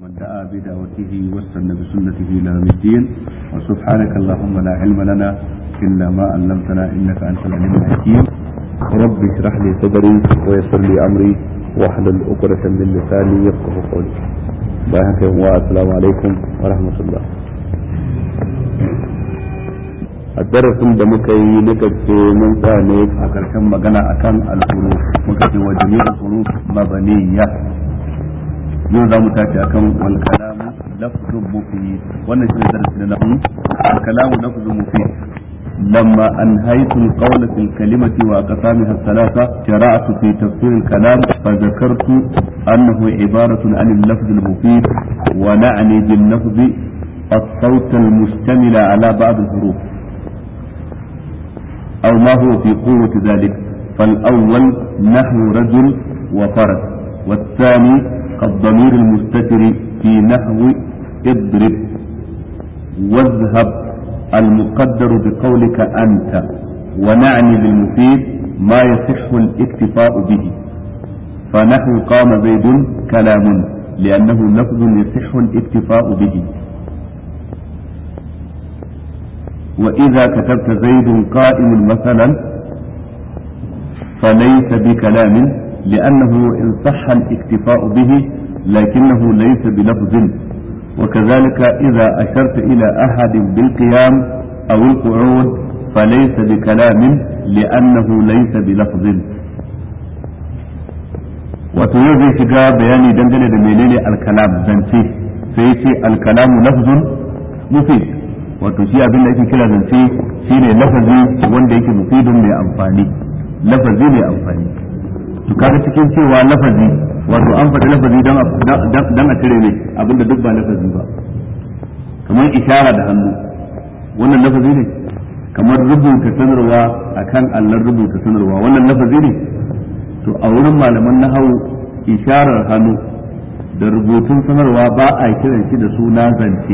ومن دعا بدعوته واستنى بسنته الى يوم الدين وسبحانك اللهم لا علم لنا الا ما علمتنا انك انت العليم الحكيم رب اشرح لي صدري ويسر لي امري واحلل عقدة من لساني يفقه قولي بارك السلام عليكم ورحمة الله a darasin da muka yi na karshe mun sa ne a karshen magana akan alfuru muka ce wa jami'ul furu mabaniya yau za mu tashi akan wal kalamu lafzun mufid wannan shine darasi na nahu al kalamu lafzun mufid لما أنهيت القول في الكلمة وأقسامها الثلاثة شرعت في تفسير الكلام فذكرت أنه عبارة عن اللفظ المفيد ونعني باللفظ الصوت المشتمل على بعض الحروف أو ما هو في قوة ذلك فالأول نحو رجل وفرس والثاني كالضمير المستتر في نحو اضرب واذهب المقدر بقولك أنت ونعني بالمفيد ما يصح الاكتفاء به فنحو قام زيد كلام لأنه لفظ يصح الاكتفاء به وإذا كتبت زيد قائم مثلا فليس بكلام لأنه إن صح الاكتفاء به لكنه ليس بلفظ وكذلك إذا أشرت إلى أحد بالقيام أو القعود فليس بكلام لأنه ليس بلفظ wato yau zai shiga bayani dangane da menene alkalam zance sai ce alkalamu lafzun mufid wato shi abin da ake kira zance shine lafazi wanda yake mufidun mai amfani lafazi mai amfani to kaga cikin cewa lafazi wato an faɗi lafazi dan a cire mai abinda duk ba lafazi ba kamar ishara da hannu wannan lafazi ne kamar rubuta sanarwa akan allon rubuta sanarwa wannan lafazi ne to a wurin malaman nahawu isharar hannu da rubutun sanarwa ba a kiran shi da suna zance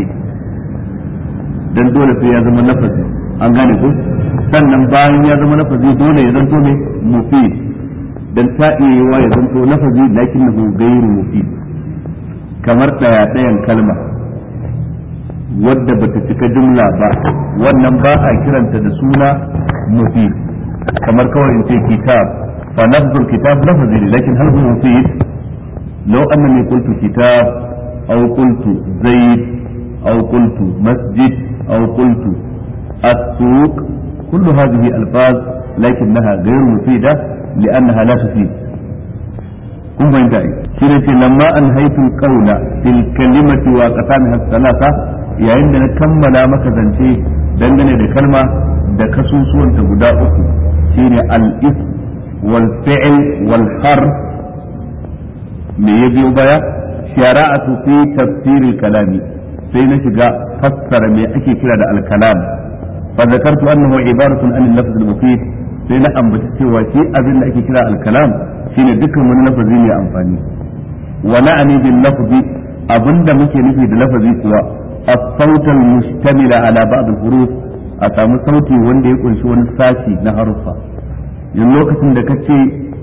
dan dole sai ya zama lafazi an gane ko sannan bayan ya zama lafazi dole ya zanto mai mufid dan ta iya yiwa ya zanto lafazi lakinnahu ghairu mufid kamar daya dayan kalma wadda bata cika jumla ba wannan ba a kiranta da suna mufid kamar kawai in ce kitab fa lafzul kitab lafazi ne lakin hal huwa mufid law annani qultu kitab aw qultu zaid aw qultu masjid aw qultu السوق كل هذه ألفاظ لكنها غير مفيدة لأنها لا تفيد kun fahimta ai shi ne ce lamma an haifin kaula fil kalimati wa qasamiha salasa yayin da na kammala maka zance dangane da kalma da kasusuwanta guda uku shine al is wal fi'l wal harf me ya biyo baya shara'atu fi tafsir kalami sai na shiga fassara me ake kira da al kalam fa zakartu annahu ibaratun an al-lafz al-mufid sai na ambaci cewa shi abin da ake kira al-kalam shine dukkan wani lafazi mai amfani wa na'ani bil lafzi abinda muke nufi da lafazi kuwa as-saut al-mustamil ala ba'd al-huruf a samu sauti wanda ya kunshi wani sashi na haruffa yin lokacin da kace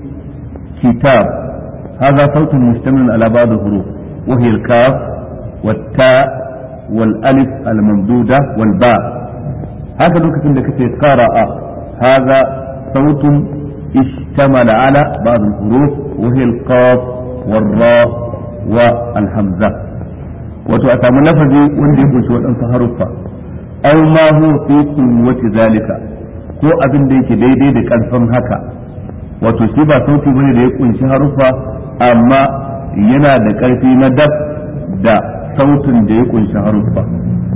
kitab hadha sautun mustamil ala ba'd al-huruf wa hiya al-kaf والتاء والألف الممدودة والباء هذا لوكة لك قرأ هذا صوت اشتمل على بعض الحروف وهي القاف والراء والهمزة وتؤتم لفظي وندي كنت وأنت حرفا أو ما هو في قوة ذلك ko abin da yake daidai da ƙarfin haka wato shi ba sauti bane da ya kunshi haruffa amma yana da ƙarfi na dab da sautin da ya kunshi haruffa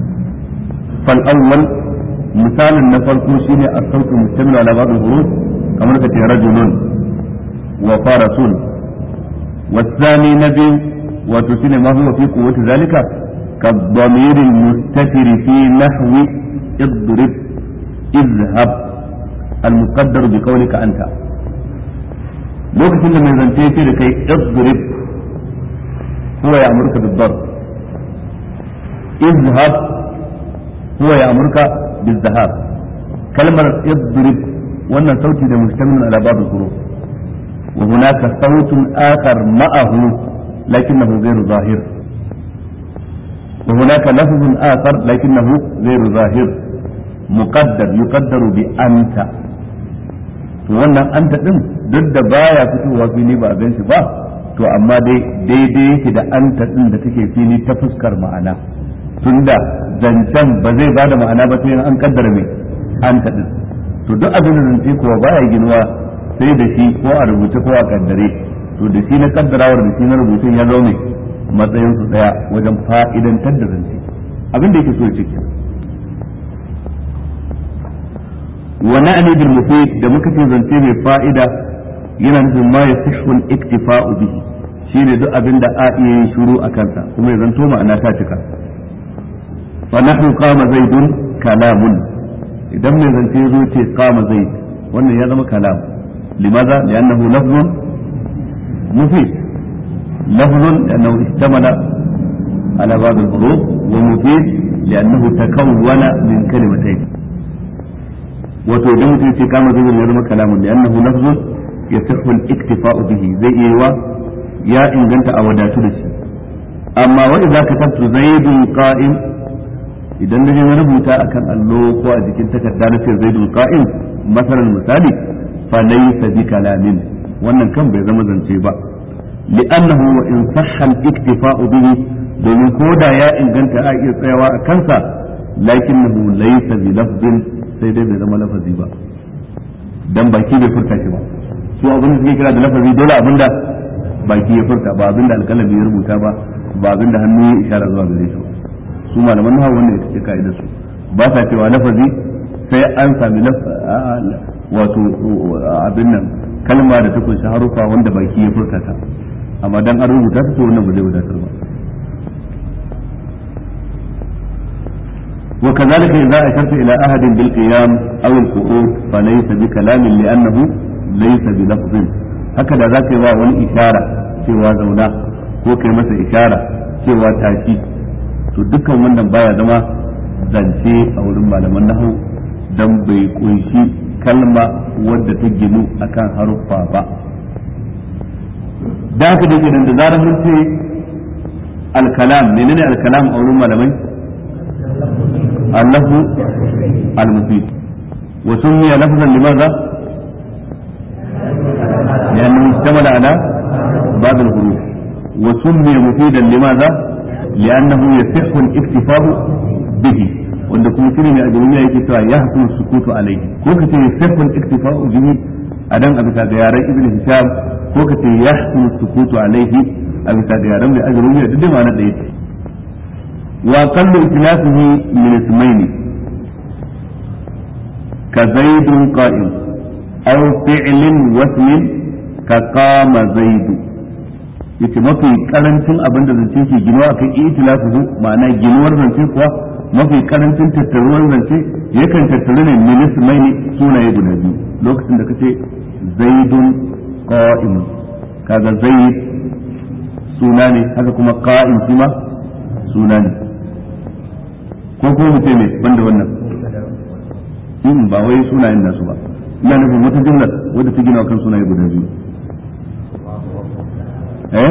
fal awwal misalin na farko shine as-sautu mustamil ala ba'd al-huruf kamar kace rajulun wa farasun والثاني نبي وتسين ما هو في قوة ذلك كالضمير المستتر في نحو اضرب اذهب المقدر بقولك أنت lokacin da mai zance ce da kai idrib huwa ya amurka bid-darb izhab huwa ya amurka bil-zahab kalmar idrib wannan sauti da mustamin ala babu huruf wa hunaka sautun akhar ma'ahu lakinnahu ghayru zahir وهناك لفظ آخر لكنه غير ظاهر مقدر يقدر بأنت wannan anta din duk da baya fitowa fili ba a gan shi ba to amma dai daidai yake da anta din da take fili ta fuskar ma'ana tunda zancen ba zai bada ma'ana ba sai an kaddara mai anta din to duk abin da zance kuwa baya ginuwa sai da shi ko a rubuce ko a kaddare to da shi na kaddarawar da shi na rubutun ya zo mai matsayin su daya wajen fa'idantar da zance abin da yake so ya ce wa na'ni bil mufid da muka ce zance mai fa'ida yana nufin ma yasihhu al iktifa'u bihi shine duk abin da a iya yin shiru a kansa kuma ya zanto ma'ana ta cika fa nahnu qama zaidun kalamun idan mai zance zo ce qama zaid wannan ya zama kalam limaza li'annahu lafzun mufid lafzun li'annahu istamala على بعض الحروف ومفيد لأنه تكون من كلمتين wato idan mutum ce kama zai ya zama kalamun da annahu lafzun yasihhu al-iktifa'u bihi zai iya wa ya inganta a wadatu da shi amma wa idza katabtu zaidun qa'im idan na na rubuta akan allo ko a jikin takarda na ce zaidun qa'im masalan misali fa laysa bi kalamin wannan kan bai zama zance ba li'annahu wa in sahha al-iktifa'u bihi domin ko da ya inganta a iya tsayawa a kansa lakinnahu laysa bi lafzin sai dai bai zama lafazi ba dan baki bai furta shi ba su abin da suke kira da lafazi dole abinda baki ya furta ba abinda alkalami ya rubuta ba ba abinda hannu ya ishara zuwa gare shi ba su malaman nahawu wanda ita ce ka'idar su ba sa cewa lafazi sai an sami wato abin nan kalma da ta kunshi harufa wanda baki ya furta ta amma dan an rubuta ta to wannan ba zai wadatar ba وكذلك إذا أشرت إلى أحد بالقيام أو القعود فليس بكلام لأنه ليس بلفظ هكذا ذاك wani ishara cewa zauna ko kai masa ishara cewa tashi to dukkan wannan baya zama zance a wurin malaman nahu dan bai kunshi kalma wadda ta ginu akan haruffa ba da haka dai idan da zarar mun ce alkalam menene alkalam a wurin malamai اللفظ المفيد وسمي لفظا لماذا؟ لأنه اشتمل على بعض الحروف وسمي مفيدا لماذا؟ لأنه يصح الاكتفاء به wanda kuma shine mai ajrumiya yake cewa ya hakun sukutu alaihi ko ka ce yasihul iktifa'u bihi adan a bisa ga yaran ibn hisham ko ka ce ya hakun sukutu alaihi a bisa ga yaran mai ajrumiya duk da ma'ana ɗaya ce وأقل إتلافه من اسمين كزيد قائم أو فعل واسم كقام زيد yace mafi karancin abin da zance ke ginuwa kan itilafuhu ma'ana ginuwar zance kuwa mafi karancin tattaruwar zance yakan tattaru ne min ismaini sunaye guda biyu lokacin da kace zaidun qa'im kaga zaid suna ne haka kuma qa'im kuma suna ne ko kuma mu ce me banda wannan in ba wai sunayen nasu ba ina nufin wata jumlar wadda ta gina kan sunaye guda biyu eh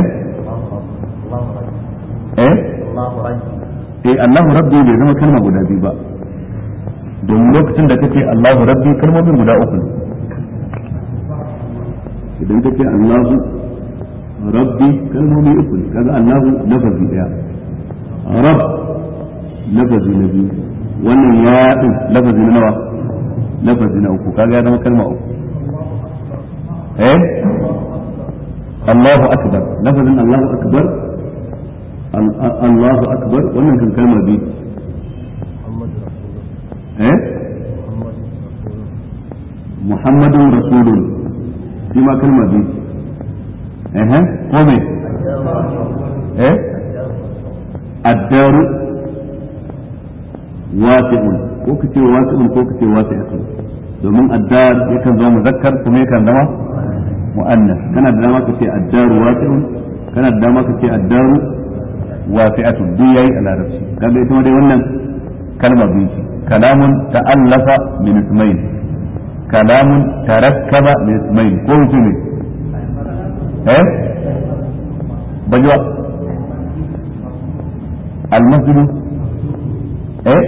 eh eh Allahu rabbi bai zama kalma guda biyu ba domin lokacin da kace Allahu rabbi kalmomin guda uku ne idan kace Allahu rabbi kalmomi uku ne kaga Allahu lafazi daya rab lafazi na biyu wannan ya din lafazi na nawa lafazi na uku kaga ya zama kalma uku eh Allahu akbar lafazin Allahu akbar Allahu akbar wannan kan kalma biyu eh Muhammadun rasulun shi ma kalma biyu eh ko me eh addaru wasi'un ko kace wasi'un ko kace wasi'atun domin addar yakan zama muzakkar kuma yakan zama mu'annas kana da dama kace addaru wasi'un kana da dama kace addaru wasi'atun duk yayi a larabci kaga ita dai wannan kalma biyu ce kalamun ta'allafa min ismail kalamun tarakkaba min ismail ko wuce ne eh bajuwa المسجد ايه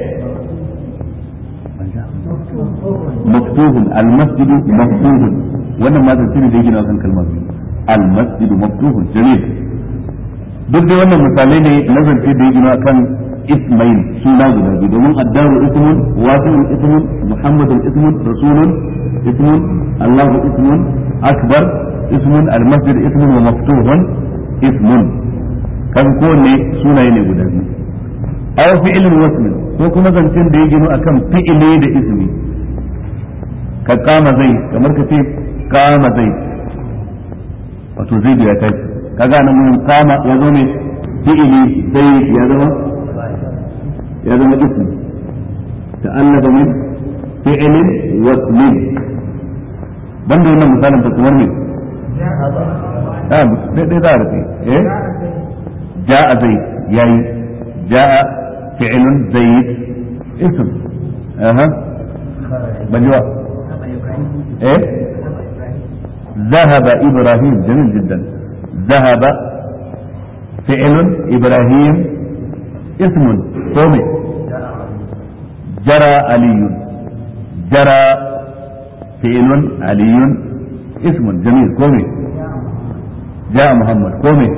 مفتوح المسجد مفتوح wannan ma zance ne da yake na kan kalmar المسجد مفتوح جميل duk da wannan misalai ne na zance da yake na kan ismail suna guda biyu domin addaru ismun wasi'un ismun muhammadun ismun rasulun ismun allahu ismun akbar ismun almasjid ismun wa maftuhun ismun kan kowanne sunaye ne guda biyu aw fi'lun wasmin ko kuma zancen da ya gino akan fi'ile da ismi ka kama zai kamar ka ce kama zai wato zai ya tashi kaga nan mun kama ya zo ne fi'ili sai ya zama ya zama ismi ta'allaba min fi'ilin wasmin banda wannan misalin ta kamar ne ah dai dai za a rufe eh ja'a zai yayi ja'a fi'ilun zaid ism aha banjuwa eh ذهب إبراهيم جميل جدا ذهب فعل إبراهيم اسم قومي جرى علي جرى فعل علي اسم جميل قومي جاء محمد قومي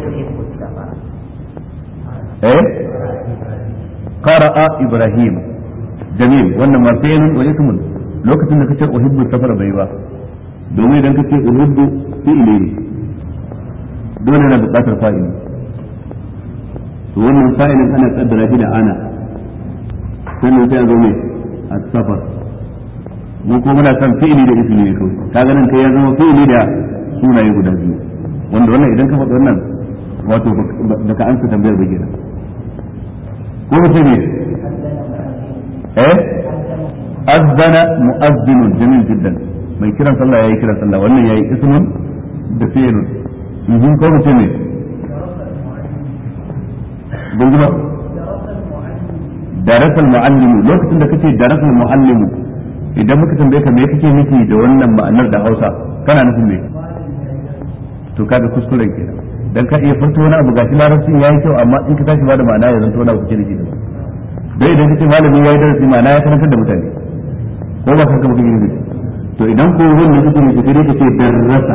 ايه قرأ إبراهيم جميل وانما فعل واسم لوكتين da kace uhibbu safar bai ba domin idan kace uhibbu fi'li ne dole na buƙatar fa'ili to wannan fa'ilin ana kaddara shi da ana sannan sai a zo mai as-safar mu ko muna kan fi'ili da ismi ne kawai kaga nan kai ya zama fi'ili da sunaye guda biyu wanda wannan idan ka faɗi wannan wato baka ansa tambayar ba kenan ko mutum ne eh azzana mu'azzinun jamil jiddan mai kiran sallah yayi kiran sallah wannan yayi ismun da fi'lun in ko mutum ne ban ba darasal muallimu lokacin da kace darasal muallimu idan muka tambaye ka me kake nufi da wannan ma'anar da Hausa kana nufin me to kaga kuskuren kenan dan ka iya furta wani abu gashi larabcin yayi kyau amma in ka tashi ba da ma'ana ya zanto wani abu kake nufi da dai idan kace malami yayi darasi ma'ana ya karantar da mutane ko ba kanka mutum nufi to idan ko wannan kake nufi sai dai kace darasa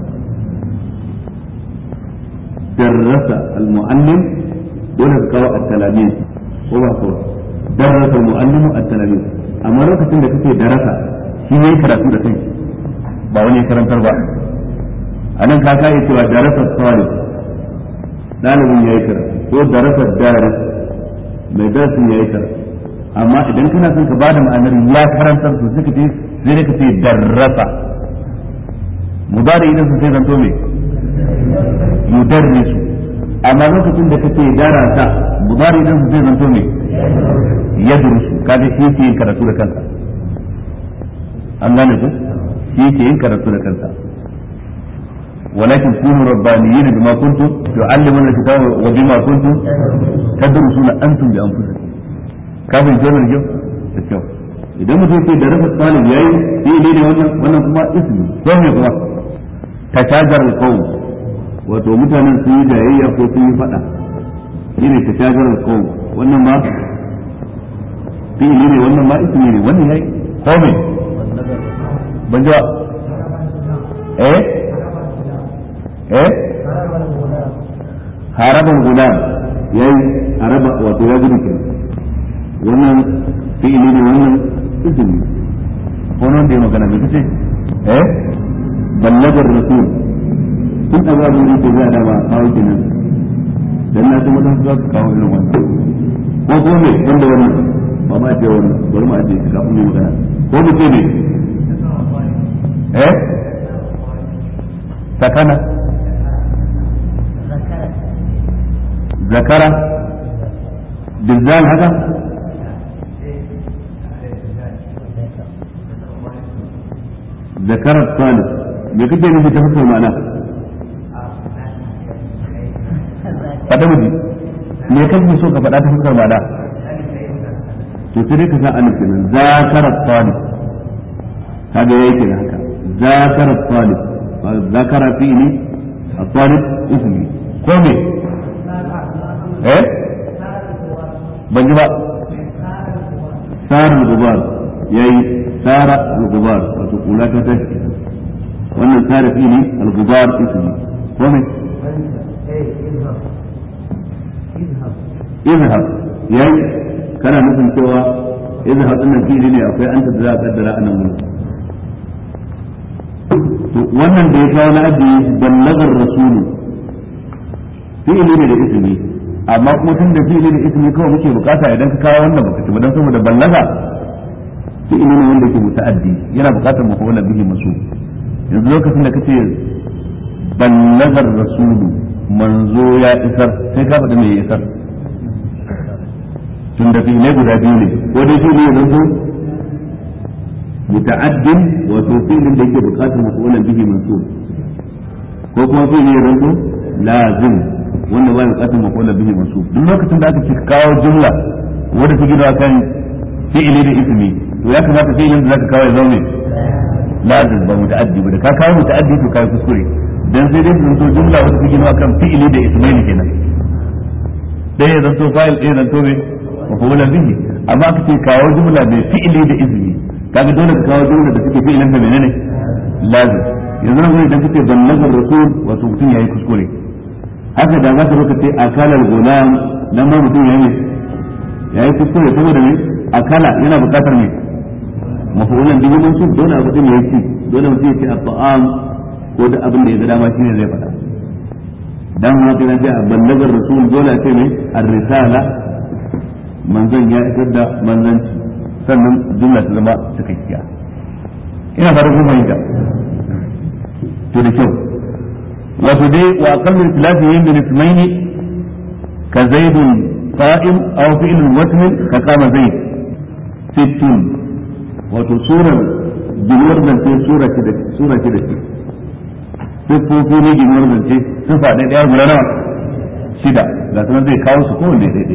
darasa al-muallim dole ka kawo at-talamin ko ba ko darasa al-muallimu at-talamin amma lokacin da kake darasa shi ne karatu da kai ba wani karantar ba anan ka kai cewa darasa salih dalibin yayi karatu ko darasa daris mai darasin yayi karatu amma idan kana son ka bada ma'anar ya karantar to sai ka ce sai ka ce darasa mudari idan sai zanto me yudarrisu amma lokacin da kace darasa mudari idan sai zanto me yadrusu kaga shi yake yin karatu da kansa an gane ku shi yake yin karatu da kansa ولكن كونوا ربانيين بما كنتم تعلمون الكتاب وبما كنتم تدرسون انتم بانفسكم kafin ce mai kyau da kyau idan mutum ce da rasa talib yayi sai ne ne wannan wannan kuma ismi ko ne kuma tashajar alqawm wato mutanen sun yi jayayya ko sun yi fada shine tashajar alqawm wannan ma fi'ili ne wannan ma ismi ne wannan yayi ko me ban ji eh eh haraban gulam yayi haraba wato ya gudu kenan wannan fi'ili ne wannan izini ko nan da ya magana me kace eh ballagar rasul kun da babu ne ke za da ba kawo kenan dan na san wannan za ka kawo irin wannan ko ko ne wanda wannan ba ma ce wannan bari ma ce kafin mu magana ko mu ce ne eh sakana zakara بالذال هذا ذكر الطالب me kake nufi ta fuskar ma'ana faɗa miji me kake so ka faɗa ta fuskar ma'ana to sai dai ka sa alif kenan zakara talib kaga yayi kenan haka zakara talib zakara fi'li الطالب اسمي ko me eh ban ji ba sara al-gubar yayi sara al-gubar wato kula ta tashi wannan sara fili al-gubar ismi ko ne izhab yayi kana nufin cewa izhab din nan fili ne akwai anta da za a kaddara anan mun to wannan da ya kawo na ajiye ballagar rasulu fi'ili ne da ismi amma kuma tun da fi'ili da ismi kawai muke bukata idan ka kawo wannan baka ci ba dan saboda ballaga fi'ili ne wanda ke muta'addi yana bukatar mafa'ula bihi masu yanzu lokacin da kace ballagar rasulu manzo ya isar sai ka faɗi me ya isar tun da fi'ilai guda biyu ne ko dai fi'ili ya zanto muta'addin wato fi'ilin da yake bukatar mafa'ulan bihi mansub ko kuma fi'ili ya zanto lazim wanda ba bukatar mafa'ulan bihi mansub duk lokacin da aka ce kawo jumla wanda ta gina kan fi'ili da ismi to ya kamata fi'ilin da zaka kawo ya zama lazim ba muta'addi ba da ka kawo muta'addi to kai kuskure dan sai dai zanto jumla wanda ta gina kan fi'ili da ismaili kenan ɗaya zanto fa'il ɗaya zanto me mafa'ulan bihi amma aka ce kawo jumla mai fi'ili da ismi kaga dole ka kawo jumla da suke fi'ilin da menene lazim yanzu nan idan kace ballagar rasul wato mutum yayi kuskure haka da za ka zo ka ce akala al-gulam nan ma mutum yayi yayi kuskure saboda me akala yana buƙatar me mafulan bihi mansub dole abu din yayi ci dole mutum ya ce at-ta'am ko da abin da ya ga dama shine zai faɗa dan ma kana ce ballagar rasul dole ce me ar-risala manzon ya isar da manzanci sannan jumla ta zama cikakkiya ina fara kun fahimta to da kyau wato dai wa aqallu tilafi yin bin ismaini ka zaidun qa'im aw fi'lun wasmin ka kama zaid sittun wato surar ginuwar zance sura ce da sura ce da ce siffofi ne ginuwar zance sifa ɗaya ɗaya guda nawa shida ga sanar zai kawo su kowanne daidai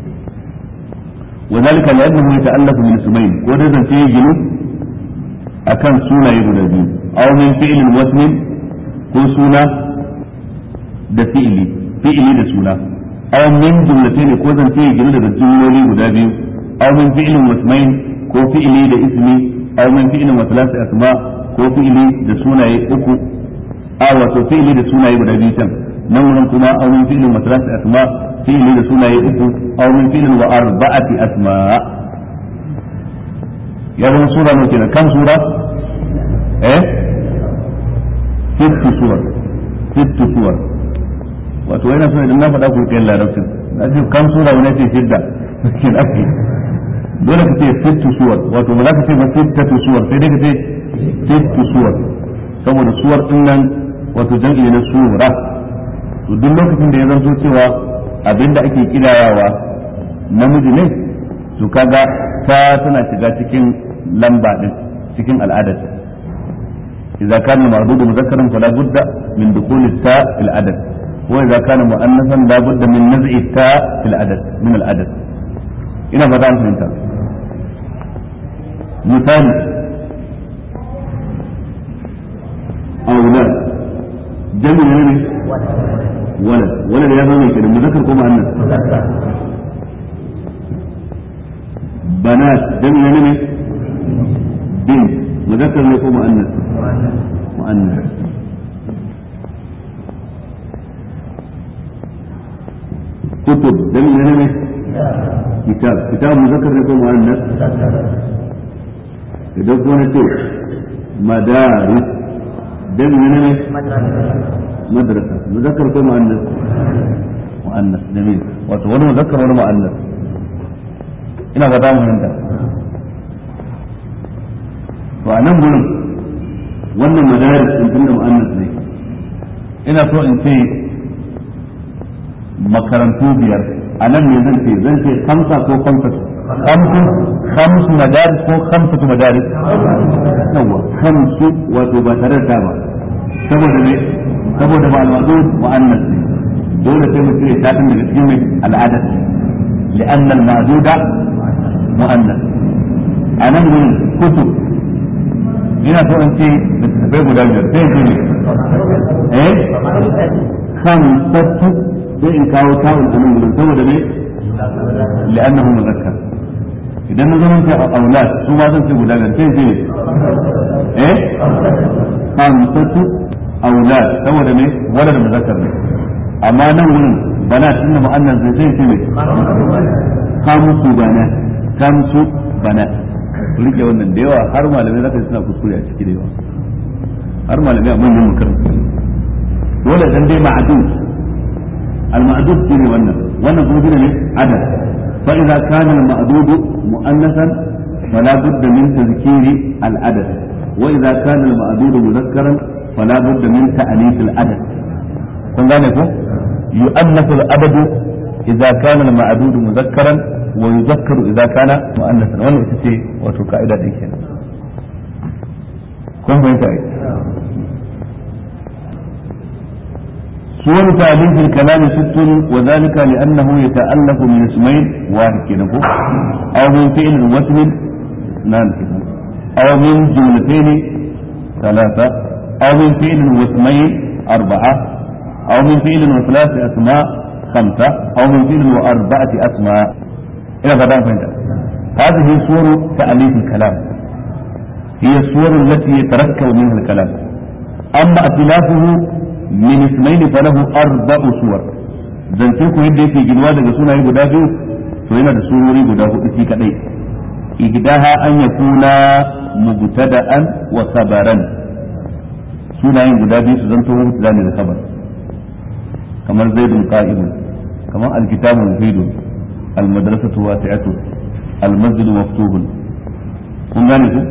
وذلك لأنه يتألف من اسمين وده في جنو أكن سونا يقول دي أو من فعل واسم كل سونا ده فعلي فعلي ده سونا أو من جملتين كو زن في جنو ده جملولي guda biyu أو من فعل واسمين ko fi'ili da ismi aw min fi'lin wa thalath asma ko fi'ili da sunaye uku a wato fi'ili da sunaye guda biyu can nan wurin kuma aw min fi'lin wa thalath asma fi'ili da sunaye uku aw min fi'lin wa arba'ati asma ya zama sura ne kenan kan sura eh sittu suwar sittu suwar wato yana so idan na faɗa ku kai larabcin na ce kan sura wani ce shidda kin ake dole ka ce sittu suwar wato ba za ka ce ba sittatu suwar sai dai ka ce sittu suwar saboda suwar din nan wato jam'i na sura to duk lokacin da ya zanto cewa abinda ake kidayawa namiji ne to kaga ta tana shiga cikin lamba din cikin al'adar idza kana ma'dudu mudhakkaran fala budda min dukhul ta fil adad wa idza kana mu'annasan la budda min naz'i ta fil adad min al adad ina fata an fahimta misali أولاد جمع يعني ولد ولد يا زلمه كده مذكر كو مؤنث بنات جمع يعني بنت مذكر ne ko مؤنث مؤنث كتب جمع يعني كتاب كتاب مذكر ne ko مؤنث idan kuma ce madaris جمع يعني مدرسة مذكر كم مؤنث مؤنث جميل وتقول مذكر ولا مؤنث ina ga damu hinta to a nan gurin wannan madaris din tunda mu'annas ne ina so in ce makarantu biyar a nan ne zan ce zan ce hamsa ko hamsa hamsu hamsu madaris ko hamsatu madaris yawa hamsu wato ba tare da ba saboda ne saboda ba alwadu mu'annas ne dole sai mutum ya tafi daga cikin mai al'adat li'anna al-ma'duda mu'annas anan gurin kutub ina so in ce littattafai guda biyar sai ce ne eh khamsatu sai in kawo ta'un anan gurin saboda ne li'annahu muzakkar idan na zama a aulad su ma zan ce guda biyar sai ce eh hamsatu aulad saboda me walad muzakkar ne amma nan wurin bana tunda mu'annas zai sai ce me kamsu bana kamsu bana rike wannan da yawa har malamai zaka suna kuskure a ciki da yawa har malamai a manyan makarantu dole dan dai ma'adud al-ma'dud shine wannan wannan kuma shine ne adad fa idza kana al-ma'dud mu'annasan fala budda min tadhkiri al-adad wa idza kana al-ma'dud mudhakkaran fala budda min ta'nith al-adad kun gane ko yu'annasu al-adad idza kana al-ma'dud mudhakkaran wa yudhakkaru idza kana mu'annasan wannan ita ce wato ka'ida din kenan kun fahimta ai صور تعليف الكلام ست وذلك لأنه يتألف من اسمين واحد كده أو من فعل واسم نعم كده أو من جملتين ثلاثة أو من فعل واسمين أربعة أو من فعل وثلاث أسماء خمسة أو من فعل وأربعة أسماء إلى غدا فهمت هذه صور تأليف الكلام هي الصور التي يتركب منها الكلام أما اختلافه min ismaili falahu arba'u suwar zance ku yadda yake ginuwa daga sunaye guda biyu to yana da surori guda hudu shi kadai igdaha an yakuna mubtada'an wa khabaran sunayen guda biyu su zanto mubtada ne da khabar kamar zaidun qa'imun kamar alkitabu mufidun almadrasatu wasi'atu almasjidu maftuhun kun gane ku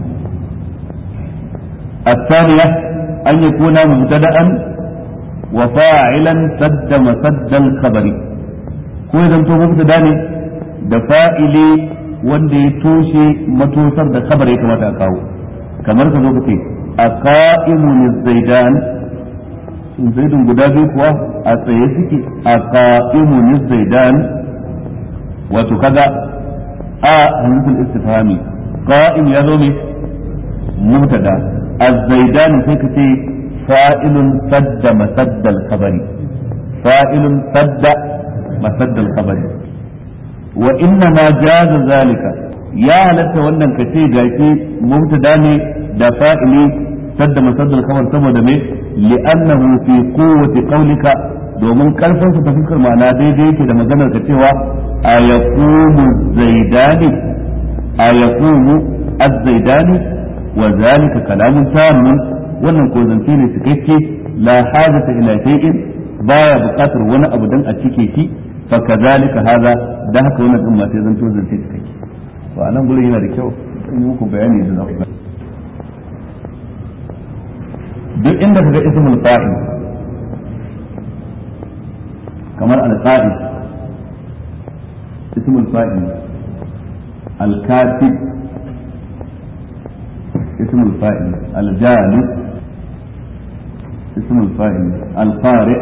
الثانية أن يكون مبتدأ وفاعلا سد مسد الخبر ko idan to mubtada ne da fa'ili wanda ya toshe matosar da khabar ya kamata a kawo kamar ka zo ka ce a qa'imun zaidan zaidun guda biyu kuwa a tsaye suke a qa'imun zaidan wato kaga a hamzatul istifhami qa'im ya zo ne mubtada الزيدان سيكتي فائل سد مسد الخبر فائل سد مسد الخبر وإنما جاز ذلك يا لك wannan kace gashi mubtada ne da fa'ili sadda masaddal khabar saboda me li'annahu fi quwwati qawlika domin karfin sa ta fuskar ma'ana daidai yake da maganar ka cewa ayaqumu zaidani ayaqumu az-zaidani وذلك كلام تام wannan ko zance ne cikakke la hajata ila shay'in baya buƙatar wani abu dan a cike shi fa kazalika hada dan haka wannan din ma sai zanto zance cikakke to anan gurin yana da kyau in yi muku bayani da zaku duk inda kaga ismul fa'il kamar al-qa'id ismul fa'il al-katib اسم الفاعل الجالس اسم الفاعل القارئ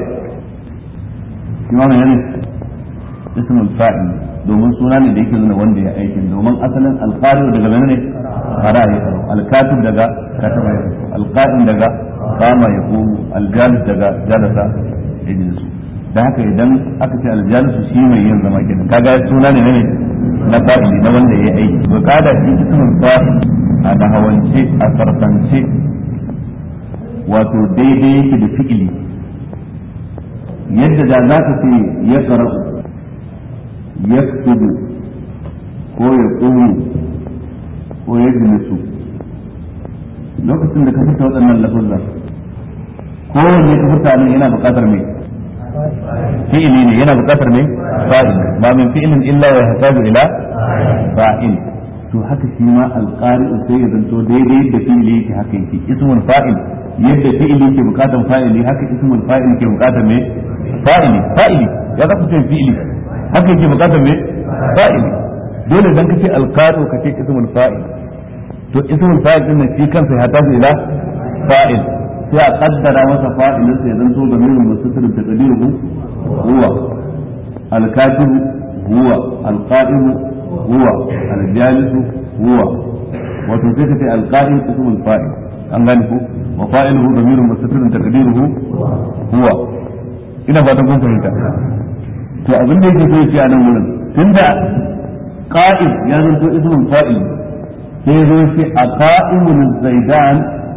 يعني اسم الفاعل domin suna ne da yake nuna wanda ya aikin domin asalin alqari daga menene qara ya karo alkatib daga kataba ya karo alqa'im daga qama ya qumu aljalis daga jalasa yajlisu da haka idan aka ce aljalisu shi mai yin zama kenan kaga suna ne ne na fa'ili na wanda ya aiki to kada shi ismul fa'il a dahawance a sarfance wato daidai yake da fi'ili yadda da za ka ce ya karau ya ko ya ƙuru ko ya jilisu lokacin da ka fita waɗannan lafuzza kowanne ka fita nan yana buƙatar mai fi'ili ne yana buƙatar mai fa'il ba min fi'ilin illa wa yahtaju ila fa'il to haka shi ma alqari'u sai ya zanto daidai da fi'ili yake haka yake ismul fa'il yadda fi'ili yake buƙatar fa'ili haka ismul fa'il yake buƙatar mai fa'ili fa'ili ya za ku ce fi'ili haka yake buƙatar mai fa'ili dole dan kace alqari'u kace ismul fa'il to ismul fa'il din shi kansa ya tafi ila fa'il sai a kaddara masa fa'ilin sai zan to gamirin mustatir taqdiruhu huwa al-katib huwa al-qa'im huwa al-jalis huwa wato sai kace al-qa'im ismul fa'il an gane ko wa fa'iluhu damirun mustatir taqdiruhu huwa ina fatan kun fahimta to abin da yake so ya ce a nan wurin tunda qa'id ya zanto ismun fa'il sai zo shi a qa'imun zaidan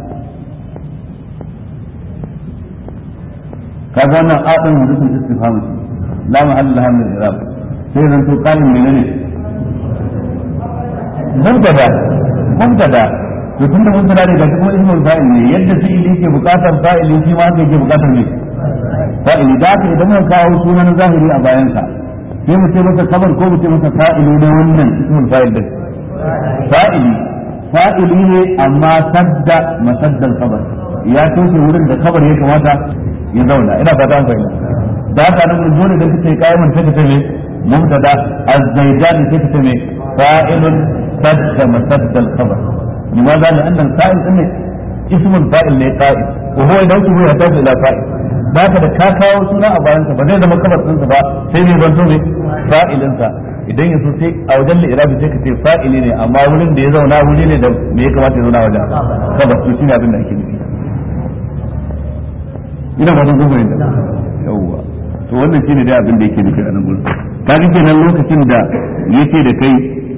kaga wannan adin hudufin istifham la mahalla laha min al-i'rab sai zanto qa'im menene mubtada mubtada to tunda mubtada ne gashi kuma ismul fa'il ne yadda fi'ili yake bukatar fa'ili shi ma yake bukatar ne fa'ili da haka idan muka kawo sunan zahiri a bayansa sai mu ce masa kabar ko mu ce masa fa'ili ne wannan ismul fa'il din fa'ili fa'ili ne amma sadda masaddal kabar ya toshe wurin da kabar ya kamata ya zauna ina fata an fahimta da haka nan mun dole da kace kayan sai ka ce me mubtada az-zaidan sai ka ce me fa'ilun sadda masaddal kabar لماذا؟ لأن الفاعل إنه اسم الفاعل لقائد وهو يدعوه يحتاج إلى فاعل ba ka da ka kawo suna a bayansa ba zai zama kabar ɗinsa ba sai ne zanto ne fa'ilinsa idan ya so sai a wajen li'irabi sai ka ce fa'ili ne amma wurin da ya zauna wuri ne da me ya kamata ya zauna wajen kabar to shine abin da ake nufi ina fatan kun fahimta yawwa to wannan shine dai abin da yake nufi a nan gurin ka ga kenan lokacin da yake da kai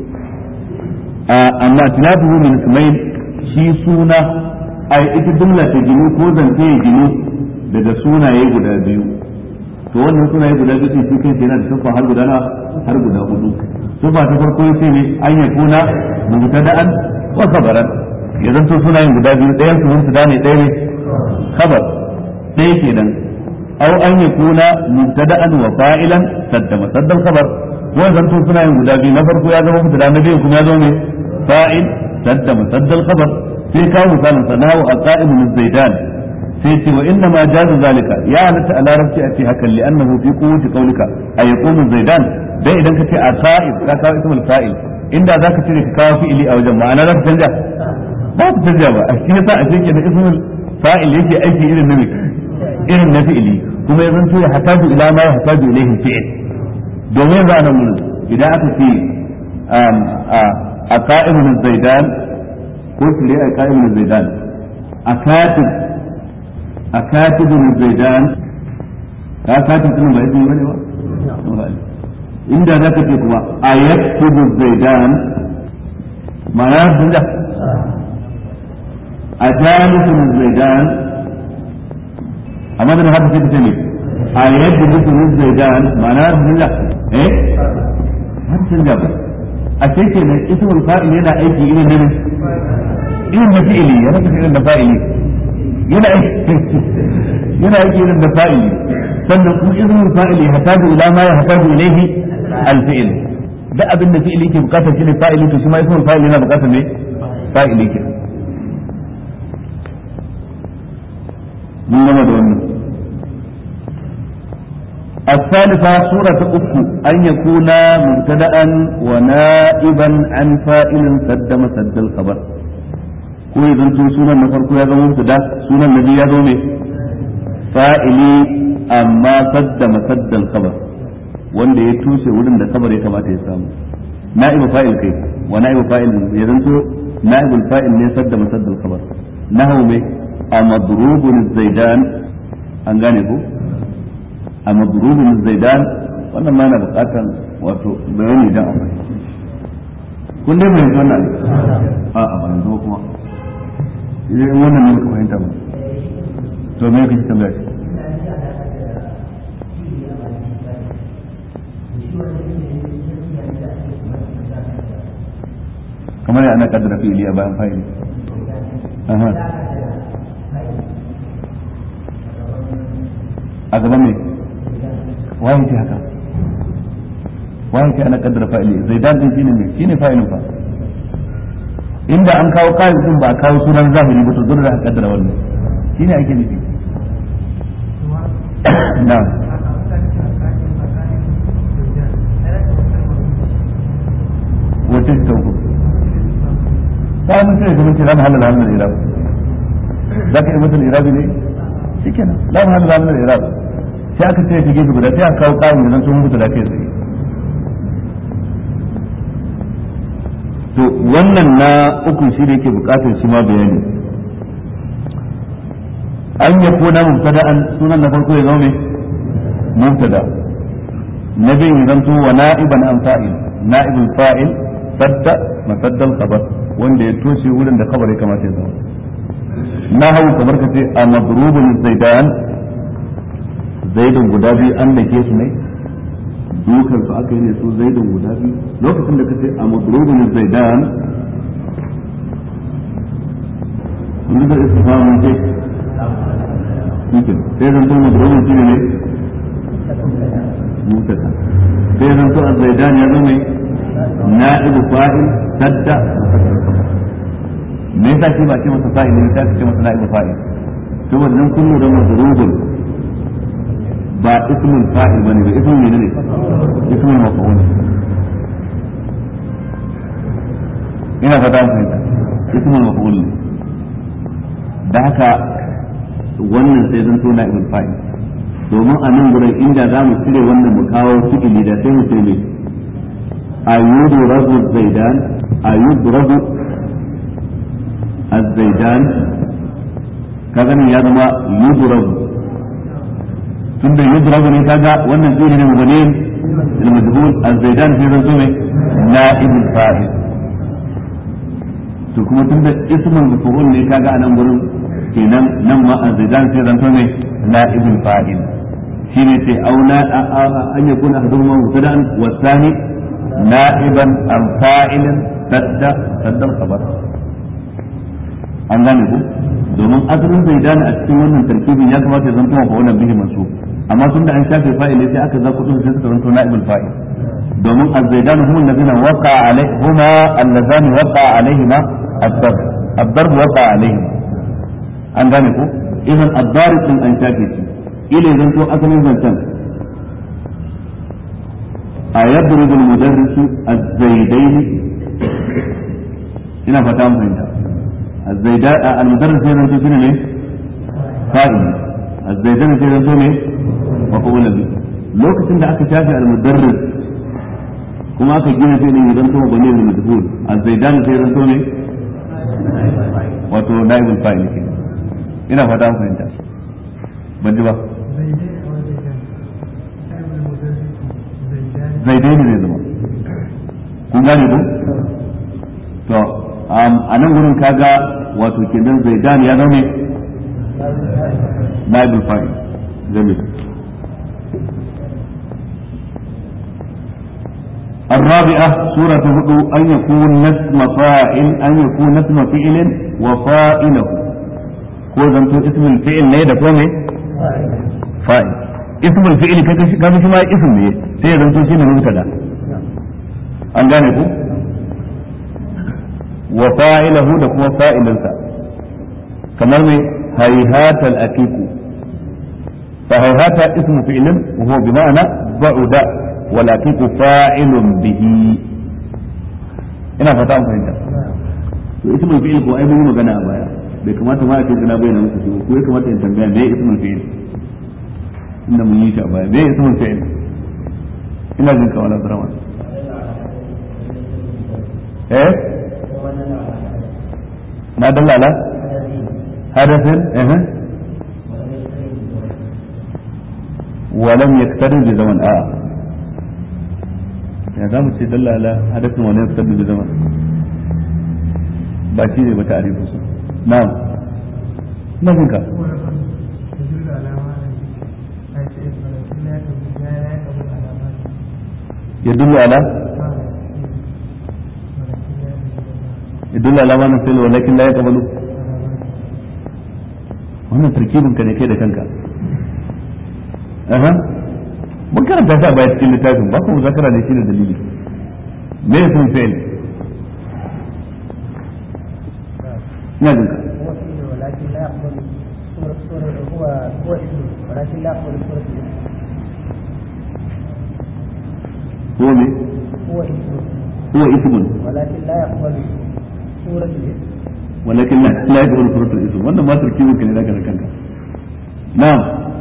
amma tilafuhu min ismail shi suna ai ita jumla ta ginu ko zance ya ginu daga sunaye guda biyu to wannan sunaye guda biyu shi kai yana da sufa har guda na har guda hudu sufa ta farko yace ne an ya kuna mubtada'an wa khabaran ya zanto sunayen guda biyu ɗayan su mubtada ne ɗaya ne khabar ɗaya kenan aw an ya kuna mubtada'an wa fa'ilan sadda masaddal khabar ko zanto sunayen guda biyu na farko ya zama mubtada na biyu kuma ya zama ne fa'il sadda masaddal khabar sai kawo misalin sanahu aqaimu zaidan sai ce wa inna ma jazu zalika ya halatta a larabci a ce hakan li annahu fi quwwati qawlika ay yaqumu zaidan dai idan ka ce a qa'id ka kawo ismul fa'il inda zaka cire ka kawo fi'ili a wajen ma'ana zaka canja ba ku canja ba a shi yasa a cikin da ismul fa'il yake aiki irin na irin na fi'ili kuma ya zanto ya hataju ila ma ya hataju ilayhi fi'il domin za nan mun idan aka ce a qa'imun zaidan ko tire a qa'imun zaidan a katib a katibin zaidan ka katib din ba yake bane ba inda zaka ce kuma a yaktubu zaidan ma'ana sun da a jalisun zaidan amma da haka sai ka ce ne a yadda mutum zaidan ma'ana sun da eh har sun da ba a ce ke nan ismul fa'il yana aiki irin na irin na fi'ili yana irin na fa'ili yana yana yake irin da fa'ili sannan kuma izinin fa'ili hataju ila ma ya hataju ilaihi al-fi'il da abin da fi'ili ke bukatar shine fa'ili to shi ma ismul fa'ili yana bukatar ne fa'ili ke mun gama da wannan الثالثة سورة أكو أن يكون مبتدأ ونائبا عن فائل سد مسد الخبر ko ya zanto sunan na farko ya zama mubtada sunan na biyu ya zo ne fa'ili amma sadda masaddal khabar wanda ya tushe wurin da kabar ya kamata ya samu na'ibu fa'il kai wa na'ibu fa'il ya zanto na'ibul fa'il ne sadda masaddal khabar nahu me a madrubun zaidan an gane ko a madrubun zaidan wannan ma na bukatan wato bayani dan a fahimci kun dai mai wannan a'a ba yanzu kuma idan wannan ne muka fahimta ba to me kake tambaya shi kamar ana kaddara fi'ili a bayan fa'ili aha a gaban me waye ce haka waye ce ana kaddara fa'ili zai dan shine ne shine fa'ilin fa inda an kawo kayan din ba a kawo sunan zahiri ba to dole da a kaddara wannan shine ake nufi na'am wace ta uku ta mun ce kuma ce za mu halala halal irab za ka yi mutum irabi ne shikenan za mu halala halal irab sai aka ce ta gefe guda sai aka kawo kayan da sun mutu da kai tsaye to wannan na uku shi da yake bukatar shi ma bayani an ya kona mubtada'an sunan na farko ya zama mai mubtada نبي يزنتو ونائبا عن فاعل نائب الفاعل سد مسد الخبر وان ya toshe wurin da kabar ya kamata ya zama na hau kamar ka ce a madrubun zaidan zaidun guda biyu an da ke su ne dukan su aka yi ne su zaidun guda biyu lokacin da ka ce a madrubun zaidan wani da isa samun ce sai zan to madrubun shi ne مبتدا sai zan to az-zaidan ya zama na'ibu fa'il sadda me yasa shi ba ce masa fa'il ne sai ce masa na'ibu fa'il to wannan kullu da mazrubun ba ismul fa'il bane ba ismul ne ne ismul maf'ul ina fata mun fahimta ismul maf'ul da haka wannan sai zan to na'ibul fa'il domin a nan gurin inda za mu cire wannan mu kawo fi'ili da sai mu ce ne ayyudu rabu zaidan ayyudu rabu az-zaidan kaga nan ya zama yudrabu tunda yudrabu ne kaga wannan fi'ili ne mubani al-majhul az-zaidan sai zan ne na'ibul fa'il to kuma tunda ismul maf'ul ne kaga a nan gurin kenan nan ma az-zaidan sai zan ne na'ibul fa'il shine sai auna an ya kuna hadun ma mubtada'an wa thani na'iban an fa'ilan sadda sadda khabar an gane ku domin asalin zaidan a cikin wannan tarkibin ya kamata ya zanto fa wannan bihi mansub amma tunda an shafe fa'il sai aka za kudin sai suka zanto na'ibul fa'il domin az-zaidan hum allazina waqa alaihima allazani waqa alaihima ad-darb ad-darb waqa alaihima an gane ku idan ad-darib din an shafe shi ile zanto asalin zancen a yadda المدرس الزيدين ina fata mun fahimta الزيدان المدرس sai zanto shine ne fa'il الزيدان sai zanto ne mafa'ul bi lokacin da aka shafe al-mudarris kuma aka gina sai ne zanto bane ne madhul الزيدان sai zanto ne wato naibul fa'il ke ina fata mun fahimta ban ji ba zaidai ne zai zama kun gane ko to a nan gurin kaga wato kenan zaidan ya zama naibul fa'il zai الرابعة سورة هدو أن يكون اسم فاعل أن يكون اسم فعل وفاعله ko zanto ismul fi'il ne da kome fa'il ismul fi'il kaga shi kaga shi ma ism ne sai ya zanto shine mubtada an gane ku wa fa'ilahu da kuma fa'ilinsa kamar mai hayhata al-aqiqu fa hayhata ismu fi'lin wa huwa bi ma'ana ba'uda wal aqiqu fa'ilun bihi ina fata an fahimta to ismul fi'il ko ai mun yi magana a baya bai kamata ma a ce na bayyana muku shi ko ya kamata in tambaya me ismul fi'il inda mun yi shi a baya me ismul fi'il ina jin ka wala drama eh ما دل على حدث اه ولم يقترن بزمن اه ya za mu ce dalla ala hadasin wani ya fitar da zaman ba shi ne ba ta arifu su na'am na jinka ya dullu ala يدل على ما نفعل ولكن لا يقبل wannan tarkibin ka ne kai da kanka aha mun karanta ta baya cikin littafin ba kuma zakara ne shine dalili me ya sun fi'il ina jin ka ولكن لا يقبل صورة صورة هو هو اسم ولكن لا يقبل صورة الاسم هو me هو اسم هو ismun ولكن لا يقبل صورة الاسم ولكن لا لا يقبل صورة الاسم wannan ma tarkibin ka ne zaka da kanka na'am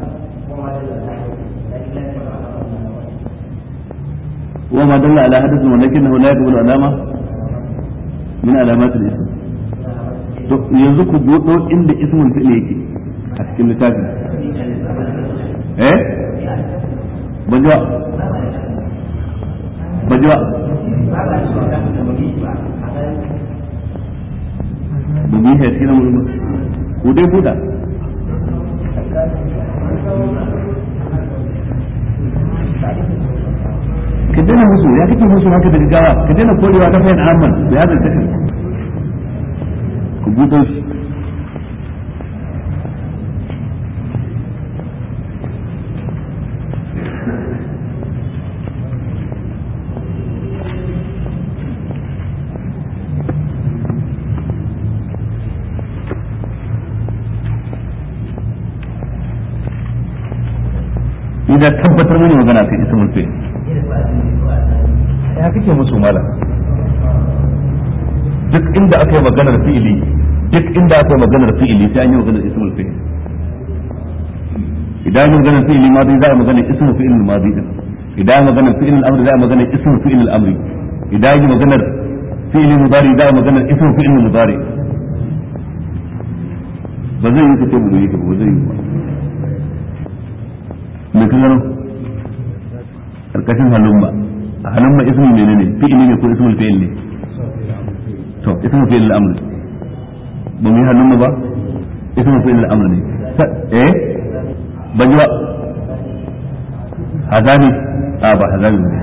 وما دل على حدث ولكنه لا يقبل علامة من علامات الاسم to yanzu ku buɗo inda ismul fi'l yake a cikin littafin eh ban ji ba ba ji ba ba mu yi shi a cikin wurin ba ko dai buɗa ka daina musu ya kake musu haka da gaggawa ka daina korewa ta fayin amman da ya zanta kai ku buɗe shi idan tabbatar mini magana kai ismul fi'l ya kake musu malam duk inda aka yi maganar fi'ili duk inda aka yi maganar fi'ili sai an yi maganar ismul fi'il idan yi maganar fi'ili madi za a magana ismul fi'il madi din idan yi maganar fi'il al-amr za a magana ismul fi'il al-amri idan yi maganar fi'ili mudari za a magana ismul fi'il mudari ba zai yi kace mu yi ba zai yi ba me ka gano karkashin halumma halumma ismu menene fi'ili ne ko ismul fi'il ne to ismul fi'il al-amr ba mu yi halumma ba ismul fi'il al-amr ne eh ban ji ba hazani a ba hazani ne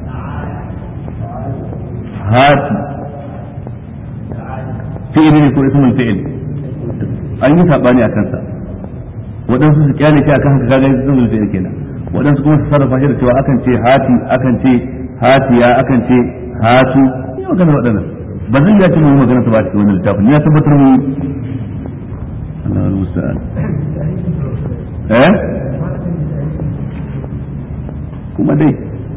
hati fi'ili ne ko ismul fi'il an yi sabani a kansa waɗansu su kyale shi akan haka kaga sun zulfe kenan waɗansu kuma su sarrafa shi da cewa akan ce hati akan ce hatiya akan ce hatu ni magana waɗannan ba zan yace mu magana ta ba cikin wannan littafin ni ya tabbatar mu Allahu musta'an eh kuma dai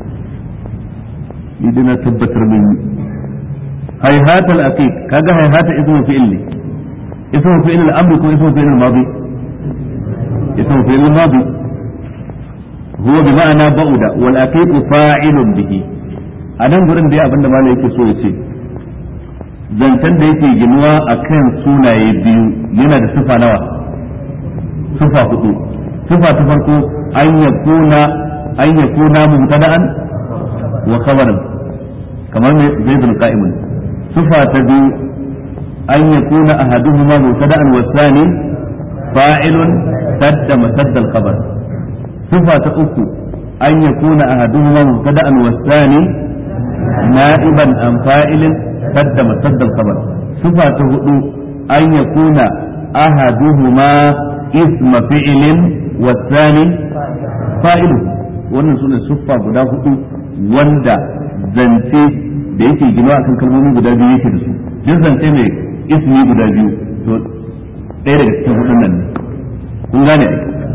ni dai na tabbatar mu hayhatal aqiq kaga hayhata ismu fi'il ne ismu fi'il al-amr ko ismu fi'il al-madi اسمه فعل الماضي هو بمعنى بعد والأكيد فاعل به anan gurin da abinda mala yake so ya ce zancen da yake ginuwa a kan sunaye biyu yana da sifa nawa sifa hudu sifa ta farko an ya kuna an ya kuna mubtada'an wa khabaran kamar mai zaidul qa'imun sifa ta biyu an ya kuna ahaduhuma mubtada'an wa thani fa'ilun سد مسد الخبر صفة أكو أن يكون أحدهما مبتدأ والثاني نائبا عن فاعل سد مسد الخبر صفة هدو أن يكون أحدهما اسم فعل والثاني فاعل wannan sune siffa guda hudu wanda zance da yake ginawa akan kalmomi guda biyu yake da su duk zance mai ismi guda biyu to ɗaya daga cikin hudun nan ne kun gane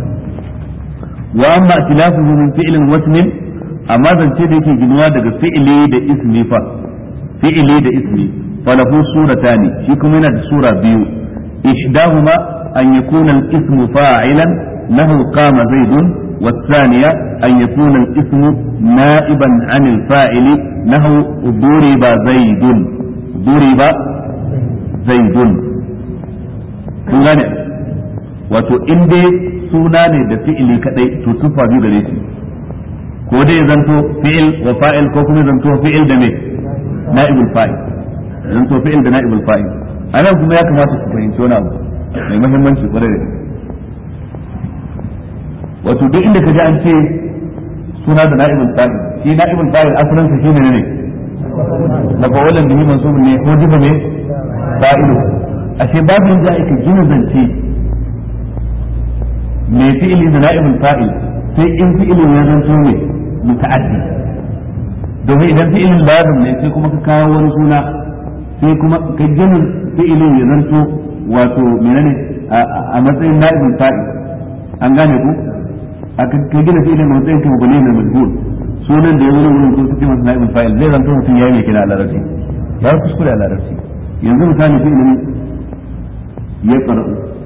wa amma tilafuhu min fi'lin wa ismin amma zance da yake ginuwa daga fi'ili da ismi fa fi'ili da ismi falahu suratani shi kuma yana da sura biyu ihdahuma an yakuna al-ismu fa'ilan lahu qama zaidun والثانية أن يكون الاسم نائبا عن الفاعل نحو ضرب زيد ضرب زيد kun gane wato in dai suna ne da fi'ili kadai to tufa biyu gare shi ko dai zanto fi'il wa fa'il ko kuma zanto fi'il da me na'ibul fa'il zanto fi'il da na'ibul fa'il anan kuma ya kamata ku fahimci wani abu mai muhimmanci kwarai da wato duk inda ka ji an ce suna da na'ibul fa'il shi na'ibul fa'il asalin sa shine ne na fawalan bihi mansubun ne ko jiba ne fa'ilu ashe babu yadda aka gina zance mai fi'ili da na'ibul fa'il sai in fi'ilin ya zanto ne muta'addi domin idan fi'ilin lazim ne sai kuma ka kawo wani suna sai kuma ka gina fi'ilin ya zanto wato menene a matsayin na'ibul fa'il an gane ku a ka gina fi'ilin a matsayin ka mabani na majhul sunan da ya wuri wurin ko suke masa na'ibul fa'il zai zanto mutum ya yi mai kina a larabci ya kuskure a larabci yanzu misali fi'ilin يقرأ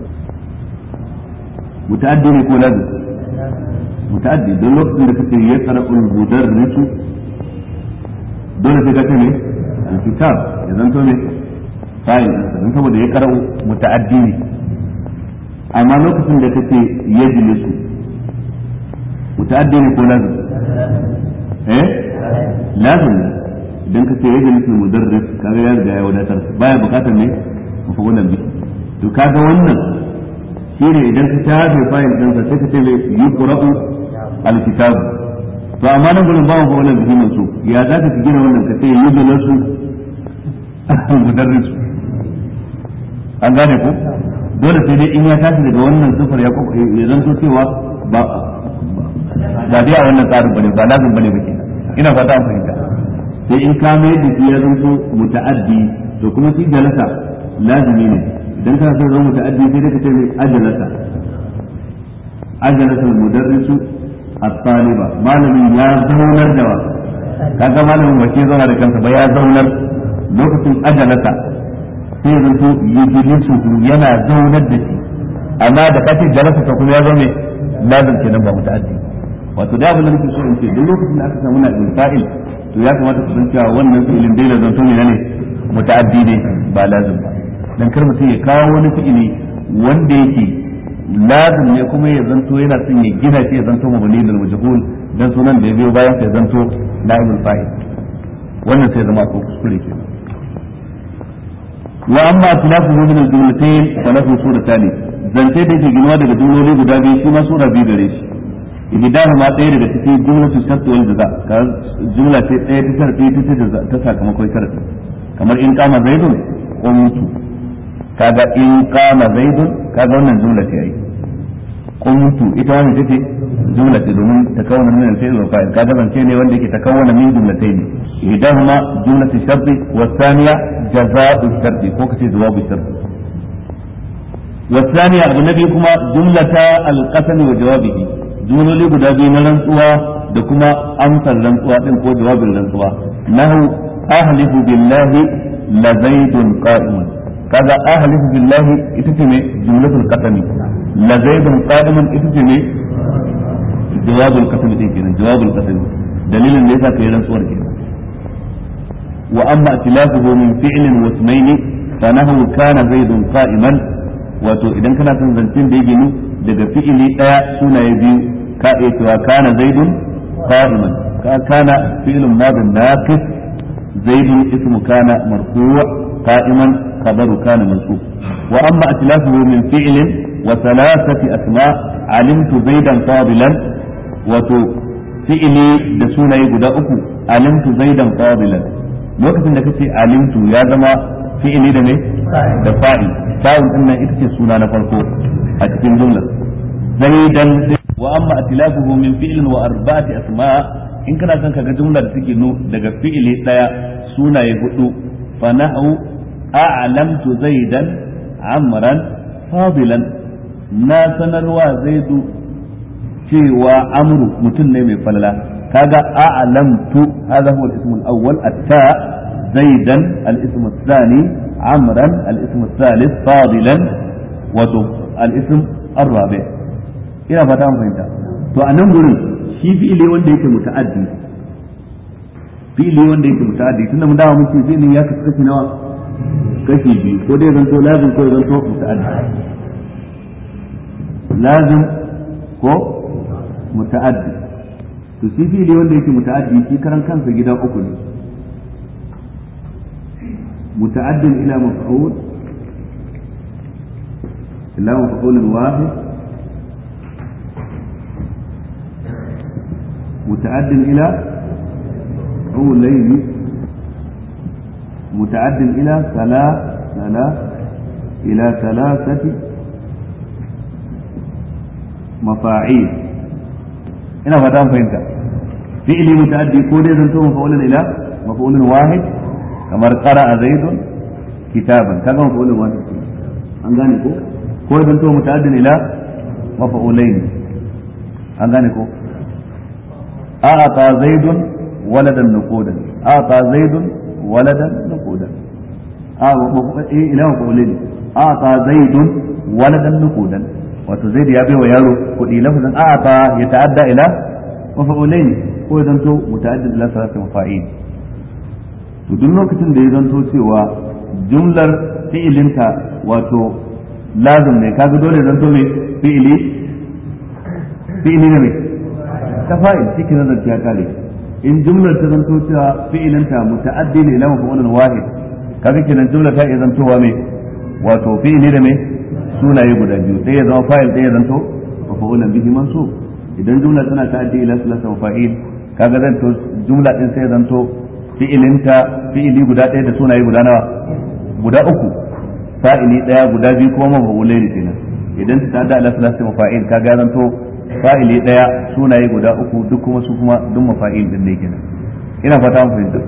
متأدي يكون لازم متأدي دول وقت اللي كنت يقرأ المدرس دول في كتني الكتاب إذا أنتم فاعل أنت بدأ يقرأ متأدي أما وقت اللي كنت يجلس متأدي يكون لازم إيه lazim ne idan ka ce yajlis mudarris kaga ya riga ya wadatar baya bukatar ne mafulan bi to kaga wannan shine idan ka shafe fayil din sa sai ka ce mai yuqra'u alkitab to amma nan gurin ba mu wannan bihi mansu ya za ka gina wannan ka ce yujlasu mudarris an gane ko dole sai dai in ya tashi daga wannan sufar ya ya zanto cewa ba ba dai a wannan tsarin bane ba lazim bane bake ina fata an fahimta sai in ka mai da shi ya zanto muta'addi to kuma shi jalasa lazimi ne idan kana son zama muta'addi sai dai ka ce mai ajalasa ajalasa mudarrisu at-taliba malamin ya zaunar da wa kaga malamin ba ke zauna da kansa ba ya zaunar lokacin ajalasa sai zanto yujlisu yana zaunar da shi amma da kace jalasa ta kuma ya zo ne lazim kenan ba muta'addi wato da abin da nake so in ce duk lokacin da aka samu na fa'il to ya kamata ku san cewa wannan fi'ilin dai zanto ne ne muta'addi ne ba lazim ba dan kar mutum ya kawo wani fi'ili wanda yake lazim ne kuma ya zanto yana son ya gina shi ya zanto mabani da majhul dan sunan da ya biyo bayan sai zanto na'ibul fa'il wannan sai zama ko kuskure kenan wa amma tilafu min al-jumlatayn fa lahu suratan zance da yake ginuwa daga jumloli guda biyu shi ma sura biyu gare shi ihdahu ma ɗaya daga cikin jumlatu shart wal jaza ka jumla ce ɗaya ta sharti ta jaza ta sakamakon sharti kamar in kama zaidun qumtu kaga in kama zaidun kaga wannan jumla ce ai qumtu ita wannan ce jumla ce domin ta kawana min al-fi'l wa fa'il kaga zance ne wanda yake ta kawana min jumlatayn ihdahuma jumlatu shart wa thaniya jaza'u shart ko kace jawabu shart والثانية أبو النبي كما جملة القسم وجوابه jumloli guda biyu na rantsuwa da kuma amsar rantsuwa din ko jawabin rantsuwa nahu ahlifu billahi la zaidun qa'imun kaga ahlifu billahi ita ce ne jumlatul qasami la zaidun qa'imun ita ce ne jawabul qasami din kenan jawabul qasami dalilin da yasa kai rantsuwar kenan wa amma tilafuhu min fi'lin wa ismayn fa nahu kana zaidun qa'iman wato idan kana son zancen da ya ginu daga fi'ili daya sunaye biyu ka iya cewa kana zaidun qa'iman ka kana fi'lun madin naqis zaidun ismu kana marfu' qa'iman khabaru kana mansub wa amma atlafuhu min fi'lin wa thalathati asma alimtu zaidan fadilan wato fi'ili da sunaye guda uku alimtu zaidan fadilan lokacin da kace alimtu ya zama fi'ili da ne da fa'il fa'il din nan ita ce suna na farko a cikin jumlar zaidan wa amma atilafuhu min fi'lin wa arba'ati asma in kana son kaga jumla da take nu daga fi'ili daya sunaye hudu fa nahu a'lamtu zaidan amran fadilan na sanarwa zaidu cewa amru mutum ne mai falala kaga a'lamtu hadha huwa al-ism al-awwal at-ta zaidan al-ism ath-thani amran al-ism ath-thalith fadilan wa al-ism ar-rabi' ina fata an fahimta to a nan gurin shi fi'ili wanda yake muta'addi fi'ili wanda yake muta'addi tunda mun dawo muke fi'ilin ya kasu kashi nawa kashi biyu ko dai zanto lazim ko zanto muta'addi lazim ko muta'addi to shi fi'ili wanda yake muta'addi shi karan kansa gida uku ne muta'addin ila maf'ul ila maf'ul wahid متعد إلى قولين متعد إلى ثلاث ثلاث إلى ثلاثة مفاعيل ina fata an fahimta fi'ili muta'addi ko dai zanto mafa'ulun ila mafa'ulun wahid kamar qara'a zaidun kitaban kaga mafa'ulun wahid an gane ko ko zanto muta'addin ila mafa'ulain an gane ko أعطى زيد ولدا نقودا أعطى زيد ولدا نقودا إيه إله مفعولين أعطى زيد ولدا نقودا wato zai da ya bai wa yaro kuɗi lafazin a'ata ya ta'adda ila mafa'ulain ko ya zanto muta'addid ila salati mafa'il to duk lokacin da ya zanto cewa jumlar fi'ilinta wato lazim ne kaga dole zanto mai fi'ili fi'ili ne mai ta fa'il cikin nazarci ya kare in jumlar ta zanto cewa fi'ilinta muta'addi ne ila maf'ulun wahid kaga kenan jumlar ta iya zantowa mai wato fi'ili da mai sunaye guda biyu sai ya zama fa'il sai ya zanto maf'ulun bihi mansub idan jumla tana ta'addi ila sulasa wa fa'il kaga zanto jumla din sai ya zanto fi'ilinta fi'ili guda ɗaya da sunaye guda nawa guda uku fa'ili ɗaya guda biyu kuma maf'ulai ne kenan idan ta ta'adda ila sulasa wa fa'il kaga zanto fa'ili daya sunaye guda uku duk kuma su kuma duk mafa'il din ne kenan ina fata mun fahimta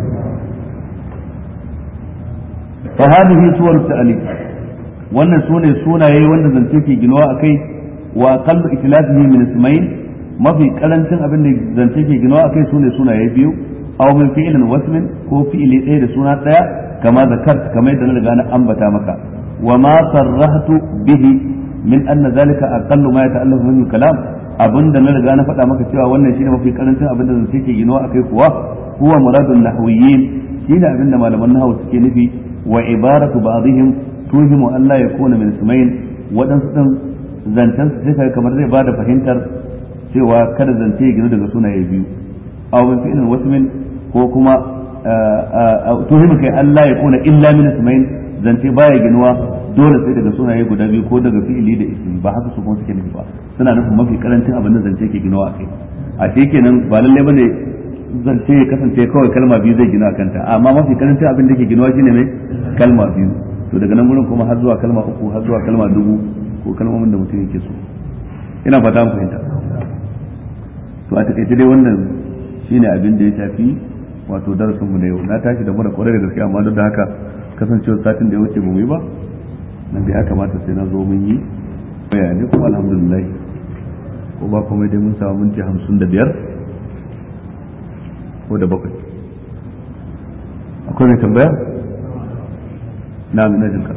fa hadhihi suwar ta'alif wannan sune sunaye wanda zance ke ginuwa akai wa aqallu itlafihi min ismayn mafi karancin abin da zance ke ginuwa akai sune sunaye biyu aw min fi'lin wasmin ko fi'ili ɗaya da suna ɗaya kama zakart kamar yadda na riga na ambata maka wa ma sarrahtu bihi min anna zalika aqallu ma yata'allafu min kalam abinda na riga na faɗa maka cewa wannan shine mafi karancin abin da zance ke ginuwa akai kuwa huwa muradun nahwiyyin shine abin da malaman nahwu suke nufi wa ibaratu ba'dihim tuhimu an la yakuna min ismayn wadansu din zancen su sai kamar zai bada fahimtar cewa kada zance ya ginu daga sunaye biyu aw min fi'lin wasmin ko kuma tuhimu kai an la yakuna illa min ismayn zance baya ginuwa dole sai daga sunaye guda biyu ko daga fi'ili da ismi ba haka su kuma suke nufi ba suna nufin mafi karancin abin da zance ke ginawa a kai a shi kenan ba lalle bane zance ya kasance kawai kalma biyu zai gina kanta amma mafi karancin abin da ke ginawa shine mai kalma biyu to daga nan gurin kuma har zuwa kalma uku har zuwa kalma dubu ko kalmomin da mutum yake so ina fata mu fahimta to a takaice dai wannan shine abin da ya shafi wato darasin mu na yau na tashi da mura kwarai da gaske amma duk da haka kasancewar satin da ya wuce ba mu yi ba nan da ya kamata sai na zo mun yi bayani kuma alhamdulillah ko ba kuma dai mun samu minti hamsin da biyar ko da bakwai akwai mai tambaya na na jinka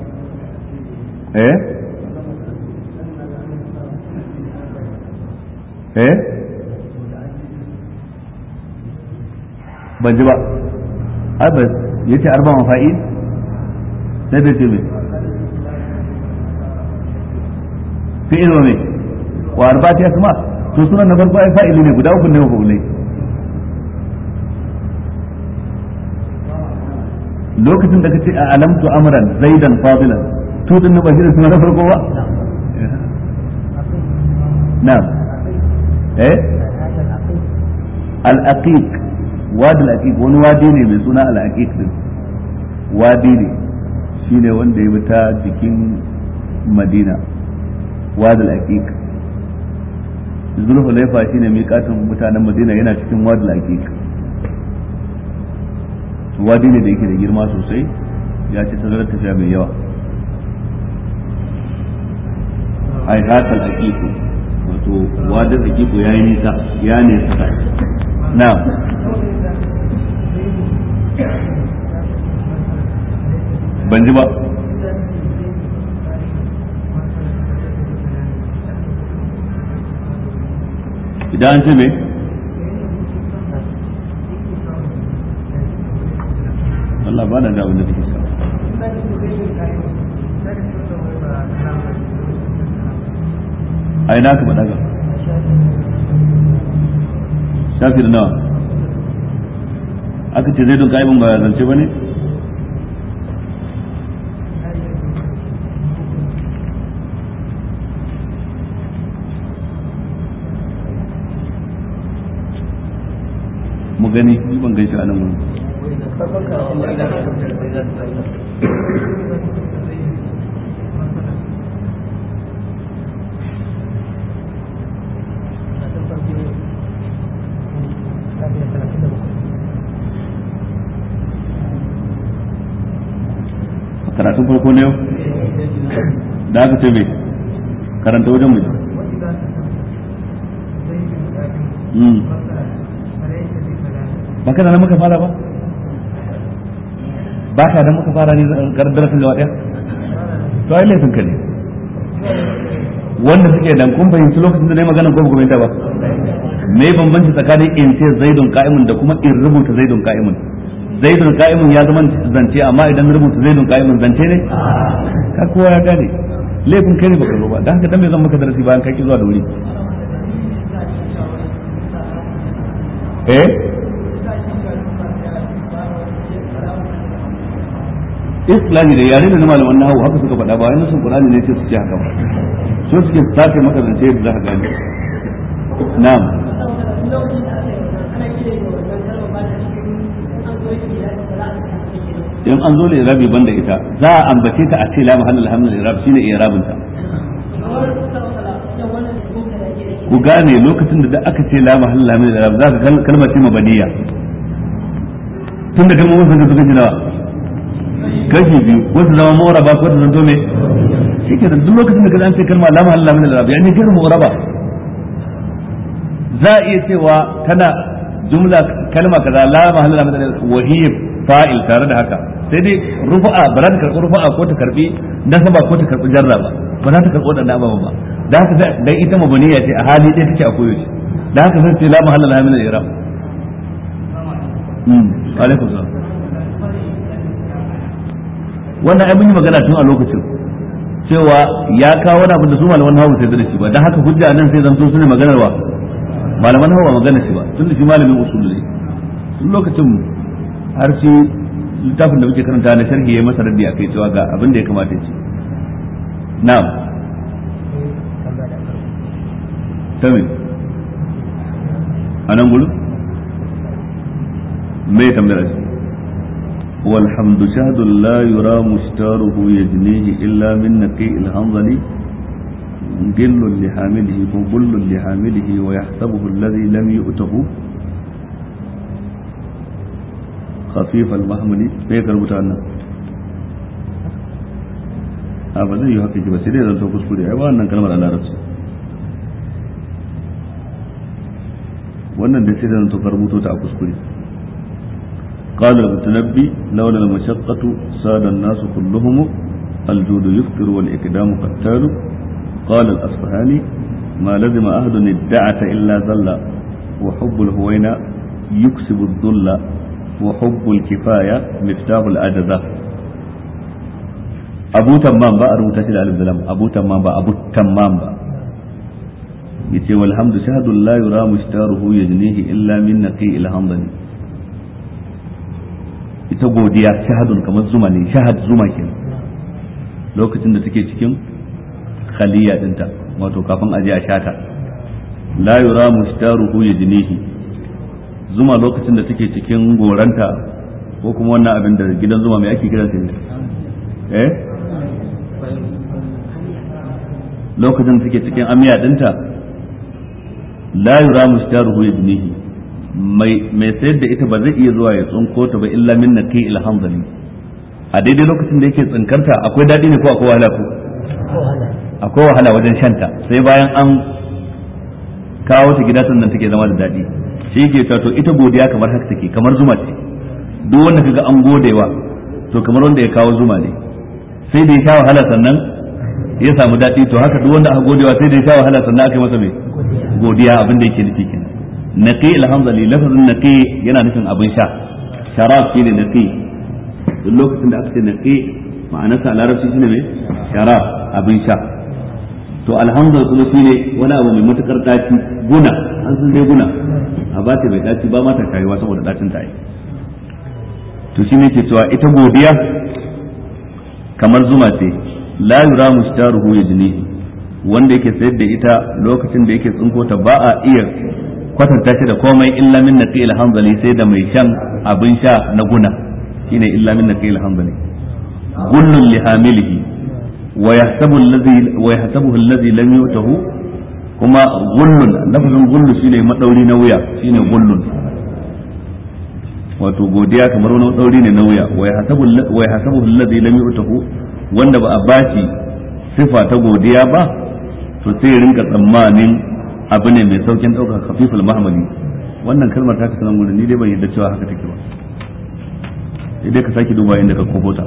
eh eh ban ji ba ai ba yace arba mafa'il sai bai ce mai fi'il wa me wa arba'ati asma to sunan na farko ai fa'ili ne guda uku ne mafa'ulai lokacin da kace a alamtu amran zaidan fadilan to din ba shi sunan na farko ba na'am eh al-aqiq wadi al-aqiq wani wadi ne mai suna al-aqiq din wadi ne shine wanda ya bi ta jikin madina wadi al-aqiq zulhulaifa shine miƙatin mutanen madina yana cikin wadi al-aqiq wadi ne da yake da girma sosai ya ci tazarar tafiya mai yawa ai hatal aqiq wato wadi al-aqiq ya yi nisa ya ne saka na'am ban ji ba idan an ce me Allah ba na da abin da take sa a ina ka faɗa ga shafi da nawa aka ce zai don ka'ibin ba zance ba ne mu gani ni ban gaishe a nan wani karatun farko na yau da aka ce mai karanta wajen mai ba ka da muka fara ba ba ka da muka fara ne karar darasin gaba daya to ai laifin ka ne wanda suke dan kun fahimci lokacin da na yi magana ko ba ba me bambanci tsakanin in ce zaidun ka'imun da kuma in rubuta zaidun ka'imun zaidun ka'imun ya zama zance amma idan rubuta zaidun ka'imun zance ne ka kowa ya gane laifin kai ne baka zo ba dan haka dan me zan maka darasi bayan kai ki zuwa da wuri eh islahi da yare da na malaman nahawu haka suka faɗa ba wai nasun qur'ani ne ce su ce haka ba so suke tace maka zance yadda za ka gane na'am in an zo da irabi banda ita za a ambace ta a ce la mahallal hamdul irab shine irabin ta ku gane lokacin da aka ce la mahallal hamdul irab za ka kalmar ce mabaniya tun da kalmomin sun suka ji nawa kashi biyu ko su zama mu'raba ko su zanto me shi ke duk lokacin da ka an ce kalma la mahallal hamdul irab yani gairu mu'raba za a iya cewa tana jumla kalma kaza la mahallal hamdul irab wa hiya fa'il tare da haka sai dai rufa'a ba za ta karɓi rufa'a ko ta karɓi nasaba ko ta karɓi jarra ba ba za ta karɓi waɗannan ababen ba da haka dan ita mabaniya ce a hali ɗaya take a koyaushe da haka sai ce la mahalla la min al-i'rab mm alaikum salam wannan ai mun yi magana tun a lokacin cewa ya kawo wani abu da su malaman hawa sai da shi ba dan haka hujja nan sai zanto su ne maganar wa malaman hawa magana shi ba tun da shi malamin usul ne tun lokacin har shi littafin da muke karanta na sharhi ya masa raddi akai cewa ga abin da ya kamata ya ce na'am tamin anan gudu me tambayar shi والحمد شهد لا يرى مشتاره يجنيه إلا من نقيء الهنظل جل لحامله وبل لحامله ويحسبه الذي لم يؤته خفيف المحمل me ka rubuta nan a ba zai yi haka ki ba sai dai zanto kuskure ai ba wannan kalmar a larabci wannan da sai da zanto ka rubuto ta a kuskure قال المتنبي لولا المشقة ساد الناس كلهم الجود يفطر والإقدام قتال قال الأصفهاني ما لزم أحد الدعة إلا ذل وحب الهوينة يكسب الذل وحب الكفاية مفتاح الأجزة أبو تمام با أرمتا شد ألف دلم أبو تمام با أبو تمام با yace walhamdu shahadun la yura mushtaruhu yajnihi illa min naqi alhamdani ita godiya shahadun kamar zuma ne shahad zuma kenan lokacin da take cikin khaliya dinta wato kafin aje a shata la yura mushtaruhu yajnihi zuma lokacin da take cikin goranta ko kuma wannan abin da gidan zuma mai ake kiransa ne eh lokacin da take cikin amiya dinta la yura mushtaruhu yajnihi mai mai sayar da ita ba zai iya zuwa ya tsunko ta ba illa min naqi alhamdali a daidai lokacin da yake tsinkarta akwai dadi ne ko akwai wahala ko akwai wahala wajen shanta sai bayan an kawo ta gida sannan take zama da dadi shi ke to ita godiya kamar haka take kamar zuma ce duk wanda kaga an godewa to kamar wanda ya kawo zuma ne sai da ya sha wahala sannan ya samu daɗi to haka duk wanda aka godewa sai da ya sha wahala sannan aka yi masa mai godiya abin da yake nufi kenan naqi alhamdulillah lafazin naqi yana nufin abin sha sharab shine naqi duk lokacin da aka ce naqi ma'anarsa a larabci shine mai sharab abin sha to alhamdulillah kuma shine wani abu mai matukar daci guna an san dai guna a ba ta mai daci ba ma ta kayuwa saboda dacin ta yi to shine ke cewa ita godiya kamar zuma ce la yura mushtaruhu yajnihi wanda yake sayar da ita lokacin da yake tsinko ta ba a iya kwatanta shi da komai illa min naqil hanzali sai da mai shan abin sha na guna shine illa min naqil hanzali gullun li hamilihi wa yahsabu alladhi wa yahsabuhu alladhi lam yutahu kuma gullun lafazin gullu shine madauri na wuya shine gullun wato godiya kamar wani madauri ne na wuya wa yahsabu wa yahsabuhu alladhi lam yutahu wanda ba a bashi sifa ta godiya ba to sai rinka tsammanin abu ne mai saukin ɗaukar khafiful mahmali wannan kalmar ta kasanan gurin ni dai ban yadda cewa haka take ba idan ka sake duba inda ka kobota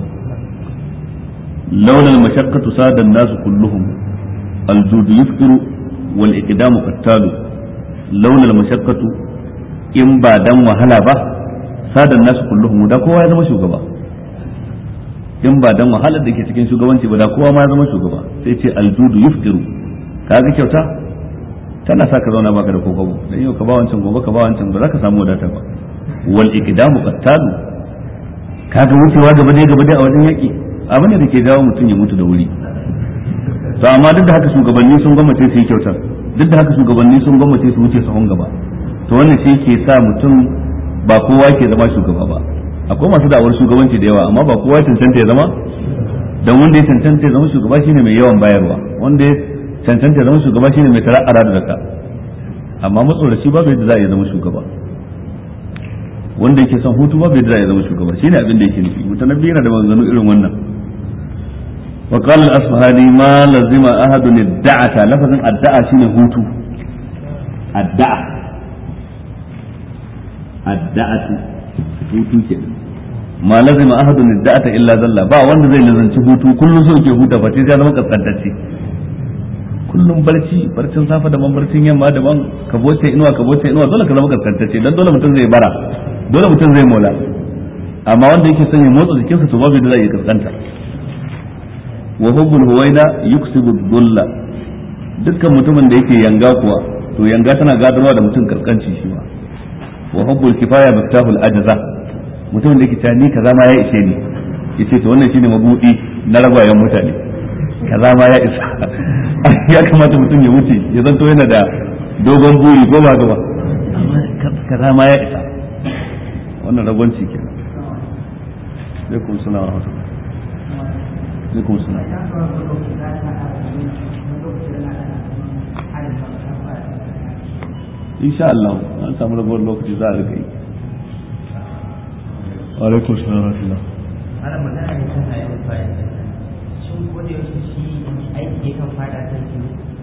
laula al-mashaqqatu sada an-nas kulluhum al-jud yuftiru wal iqdamu qattalu laula al-mashaqqatu in ba dan wahala ba sada an-nas kulluhum da kowa ya zama shugaba in ba dan wahalar da ke cikin shugabanci ba da kowa ma ya zama shugaba sai ce al-jud yuftiru kaga kyauta tana sa ka zauna baka da kokobo dan yau ka ba wancan gobe ka ba wancan ba za ka samu wadata ba wal iqdamu qattalu kaga wucewa gaba dai gaba dai a wajen yaki abin da ke jawo mutum ya mutu da wuri to amma duk da haka shugabanni sun gwamnati su yi kyautar duk da haka shugabanni sun gwamnati su wuce sahun gaba to wannan shi ke sa mutum ba kowa ke zama shugaba ba akwai masu da'awar shugabanci da yawa amma ba kowa ya cancanta ya zama dan wanda ya cancanta ya zama shugaba shine mai yawan bayarwa wanda ya cancanta ya zama shugaba shine mai tara'ara da ka amma matsoraci babu yadda za a iya zama shugaba wanda yake son hutu babu yadda za a iya zama shugaba shine abin da yake nufi mutanabbi yana da maganganu irin wannan wa qala al-asfahani ma lazima ahadun ad-da'ata lafazin ad-da'a shine hutu ad-da'a ad-da'atu hutu kenan ma lazima ahadun ad-da'ata illa zalla ba wanda zai lazanci hutu kullum so ke huta fa sai ya zama kaskantacce kullum barci barcin safa daban barcin yamma daban ka boce inuwa ka boce inuwa dole ka zama kaskantacce dan dole mutum zai bara dole mutum zai mola amma wanda yake son ya motsa jikinsa to babu da zai kaskanta wa hubbul huwaina yuksibu dhulla dukkan mutumin da yake yanga kuwa to yanga tana gadarwa da mutum kaskanci shi ma wa hubbul kifaya miftahul ajza mutumin da yake cewa ni kaza ma ya ishe ni yace to wannan shine mabudi na ragwayen mutane kaza ma ya isa ya kamata mutum ya wuce ya zanto yana da dogon buri ko ba gaba kaza ma ya isa wannan ragwanci ke alaikum salam wa rahmatullah alaikum salam insha Allah an samu rabuwar lokaci za a rika yi alaikum salam wa rahmatullah ana magana ne kan ayyukan fa'ida shin ko da yaushe shi aiki yakan fada kan shi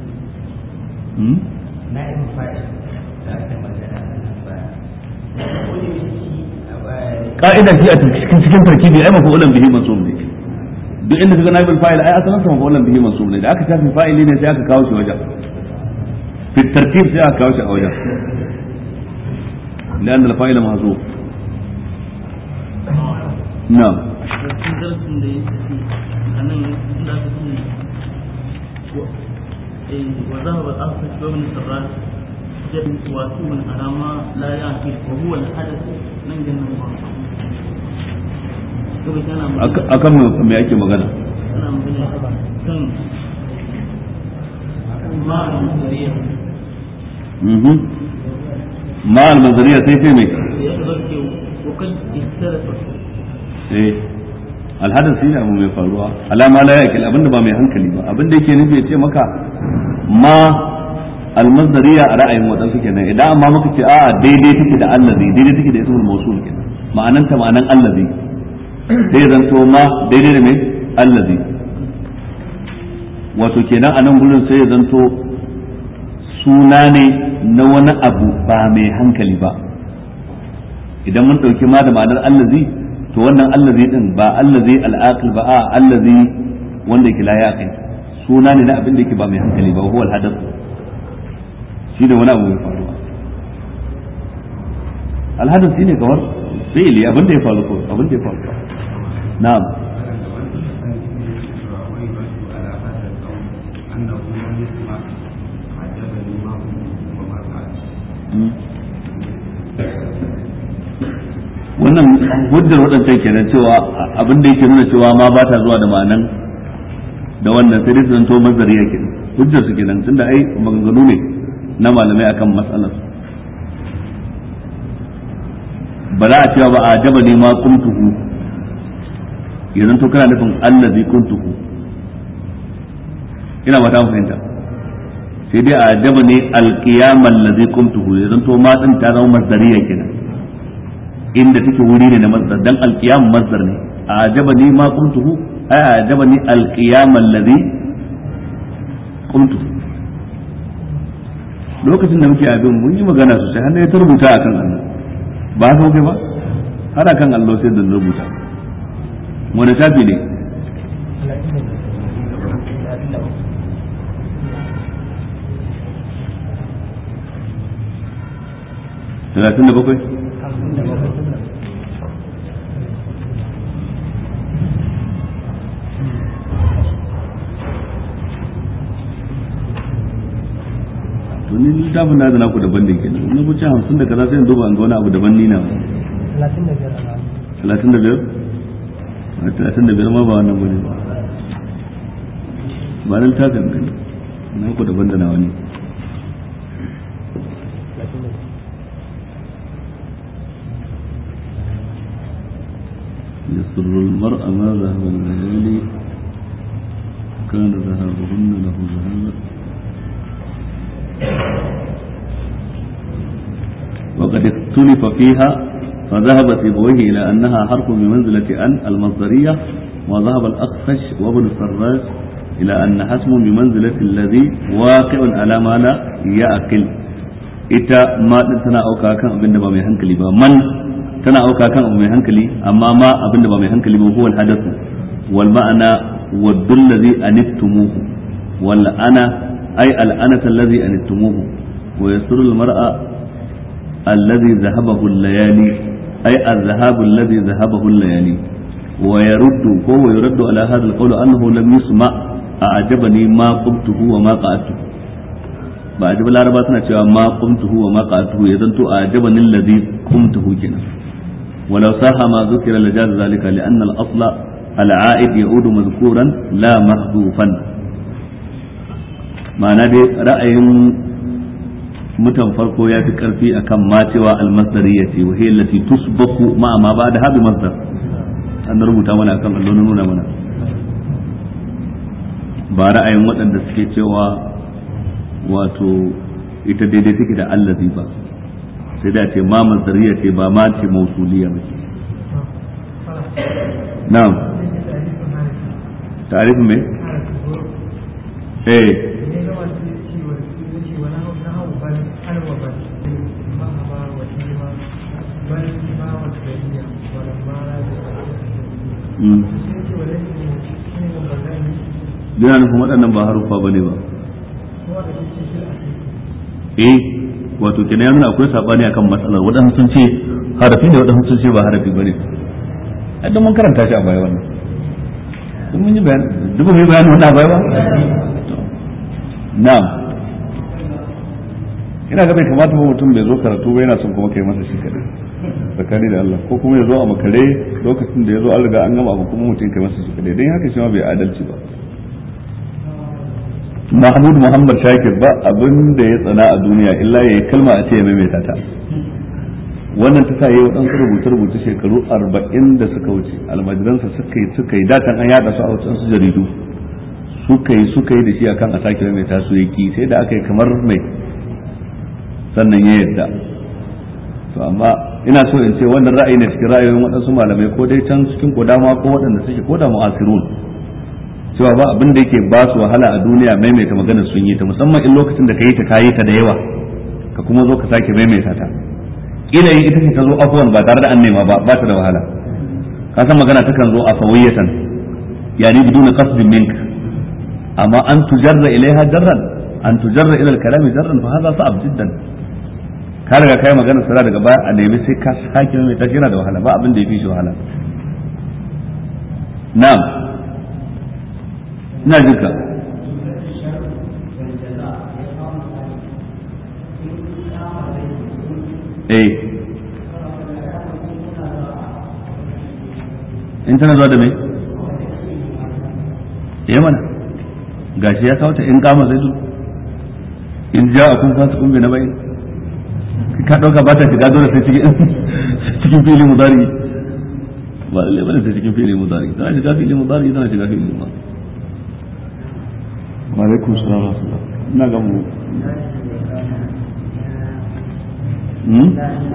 na ibn fa'ida da aka magana nan ba ko da yaushe shi ka'ida shi a cikin cikin tarkibi ai mafu'ulan bihi mansub ne duk inda kaga naibul fa'il ai asalin sa mafu'ulan bihi mansub ne da aka tafi fa'ili ne sai aka kawo shi wajen fi tartib sai aka kawo shi a wajen لأن الفاعل محذوف نعم darasin da ya tafi a nan da aka ce wa zahaba al-asr wa min sarrat jabin wato min alama la yaqil wa huwa al-hadath nan gannan ba kuma kana magana akan me ake magana kana magana kan ma'an zariya mhm ma al-manzariya sai sai me ya zarke wa kad istarafa eh alhadar shi ne abu mai faruwa alama la yakil abinda ba mai hankali ba abinda yake nufi ya ce maka ma almazdariya a ra'ayin wadansu kenan idan amma muka ce a'a daidai take da allazi daidai take da ismul mawsul kenan ma'anan ta ma'anan allazi sai zanto ma daidai da mai allazi wato kenan a nan gurin sai ya zanto suna ne na wani abu ba mai hankali ba idan mun ɗauki ma da ma'anar allazi to wannan allazi din ba allazi al'aqil ba a allazi wanda yake la yaqil suna ne na abin da yake ba mai hankali ba huwa al-hadath shi ne wani abu mai faruwa al-hadath shine kamar fi'li abin da ya faru ko abin da ya faru na'am wannan hujjar waɗancan kenan cewa abin da yake nuna cewa ma ba ta zuwa da ma'anan da wannan sai dai su zanto mazari yake hujjar su kenan tunda ai maganganu ne na malamai akan matsalar ba za a cewa ba a jaba ne ma kuntuhu ya zanto kana nufin allazi kuntuhu ina ba ta fahimta sai dai a jaba ne alqiyamal ladzi kuntuhu ya zanto ma din ta zama mazdariya kenan inda take wuri ne na masdar dan alqiyam masdar ne ajabani ma qumtuhu ay ajabani alqiyam alladhi qumtuhu lokacin da muke abin mun yi magana sosai har ta rubuta akan Allah ba haka kai ba har akan Allah sai da rubuta wani tafi ne talatin da bakwai to ni littafin na da naku daban da kenan na buce hamsin da kaza sai in duba an ga wani abu daban ni na talatin da biyar a talatin da biyar a talatin da biyar ma ba wannan bane ba ba nan ta gangani na ku daban da nawa ne يسر المرء ما ذهب الليالي كان ذهابهن له ذهابا وقد اختلف فيها فذهب سيبويه إلى أنها حرف بمنزلة أن المصدرية وذهب الأخفش وابن السراج إلى أن حسم بمنزلة الذي واقع على ما لا يأكل ita ma din tana auka kan abin da ba mai hankali ba man tana auka kan abu mai hankali amma ma abin da ba mai hankali ba huwa al-hadathu wal ma'ana waddul ladhi anittumuhu wal ana ay al anata alladhi anittumuhu wa yasru al mar'a alladhi dhahabahu al-layali ay al-dhahabu alladhi dhahabahu al-layali wa yaruddu ko wa yuraddu ala hadha al-qawl annahu lam yusma a'jabani ma qultuhu wa ma qa'atuhu ba a jibi laraba suna cewa ma qumtuhu wa ma qa'atuhu ya zanto a jaban alladhi qumtuhu kenan walau saha ma zukira la jaz zalika li anna al asla al a'id ya'udu mazkuran la mahdufan ma'ana dai ra'ayin mutan farko ya fi karfi akan ma cewa al masdariyya ce wa hiya allati tusbaku ma ma ba da habi masdar an rubuta mana akan allo nuna mana ba ra'ayin waɗanda suke cewa wato ita daidai take da allazi ba sai da ce ma masdariya ce ba ma ce mausuliya ba ce na'am ta'arifin me eh Yana nufin waɗannan ba haruffa ba ne ba. eh wato kenan ya nuna akwai sabani akan matsalar waɗansu sun ce harafi ne waɗansu sun ce ba harafi bane idan mun karanta shi a baya wannan duk mun yi bayan duk mun yi bayan wannan a baya ba na'am ina ga bai kamata ba mutum bai zo karatu ba yana son kuma kai masa shi kadai tsakani da Allah ko kuma ya zo a makare lokacin da ya zo an riga an gama abu kuma mutum kai masa shi kadai dan haka shi ma bai adalci ba Mahmud Muhammad Shakir ba abin da ya tsana a duniya illa ya yi kalma a ce ya maimaita ta wannan ta sa yi waɗansu rubuce-rubuce shekaru arba'in da suka wuce almajiransa suka yi suka yi datan an yada su a wasu jaridu suka yi suka yi da shi akan a sake maimaita su ya ki sai da aka yi kamar mai sannan ya yadda to amma ina so in ce wannan ra'ayi ne cikin ra'ayoyin waɗansu malamai ko dai can cikin kodama ko waɗanda suke ko da mu'asirun cewa ba abin da yake ba su wahala a duniya maimaita maganar sun yi ta musamman in lokacin da ka yi ta kayi ta da yawa ka kuma zo ka sake maimaita ta kila yin ita ce ta zo afuwan ba tare da an nema ba ba ta da wahala ka san magana takan zo a fawiyatan yani bidun qasdin mink amma an tujarra ilaiha jarran an tujarra ila al-kalami jarran fa hadha sa'ab jiddan ka riga kai magana sara daga baya a nemi sai ka sake maimaita shi yana da wahala ba abin da yafi shi wahala na'am ina jinka eh in tana zuwa da mai eh mana gashi ya kawo ta in kama zai in ja a kun fasu kumbe na bai ka ɗauka ba ta shiga dole sai cikin cikin filin mudari ba lalle bane sai cikin filin mudari tana shiga filin mudari tana shiga filin mudari wa alaikum salam wa rahmatullah ina ga mu hmm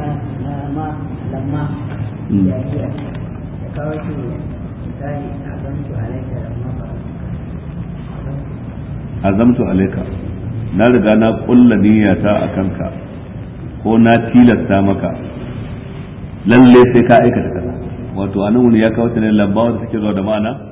azamtu alaika na riga na kulla niyyata a kanka ko na tilasta maka lalle sai ka aikata kaza wato anan wani ya kawo ta ne lambawa da take zuwa da ma'ana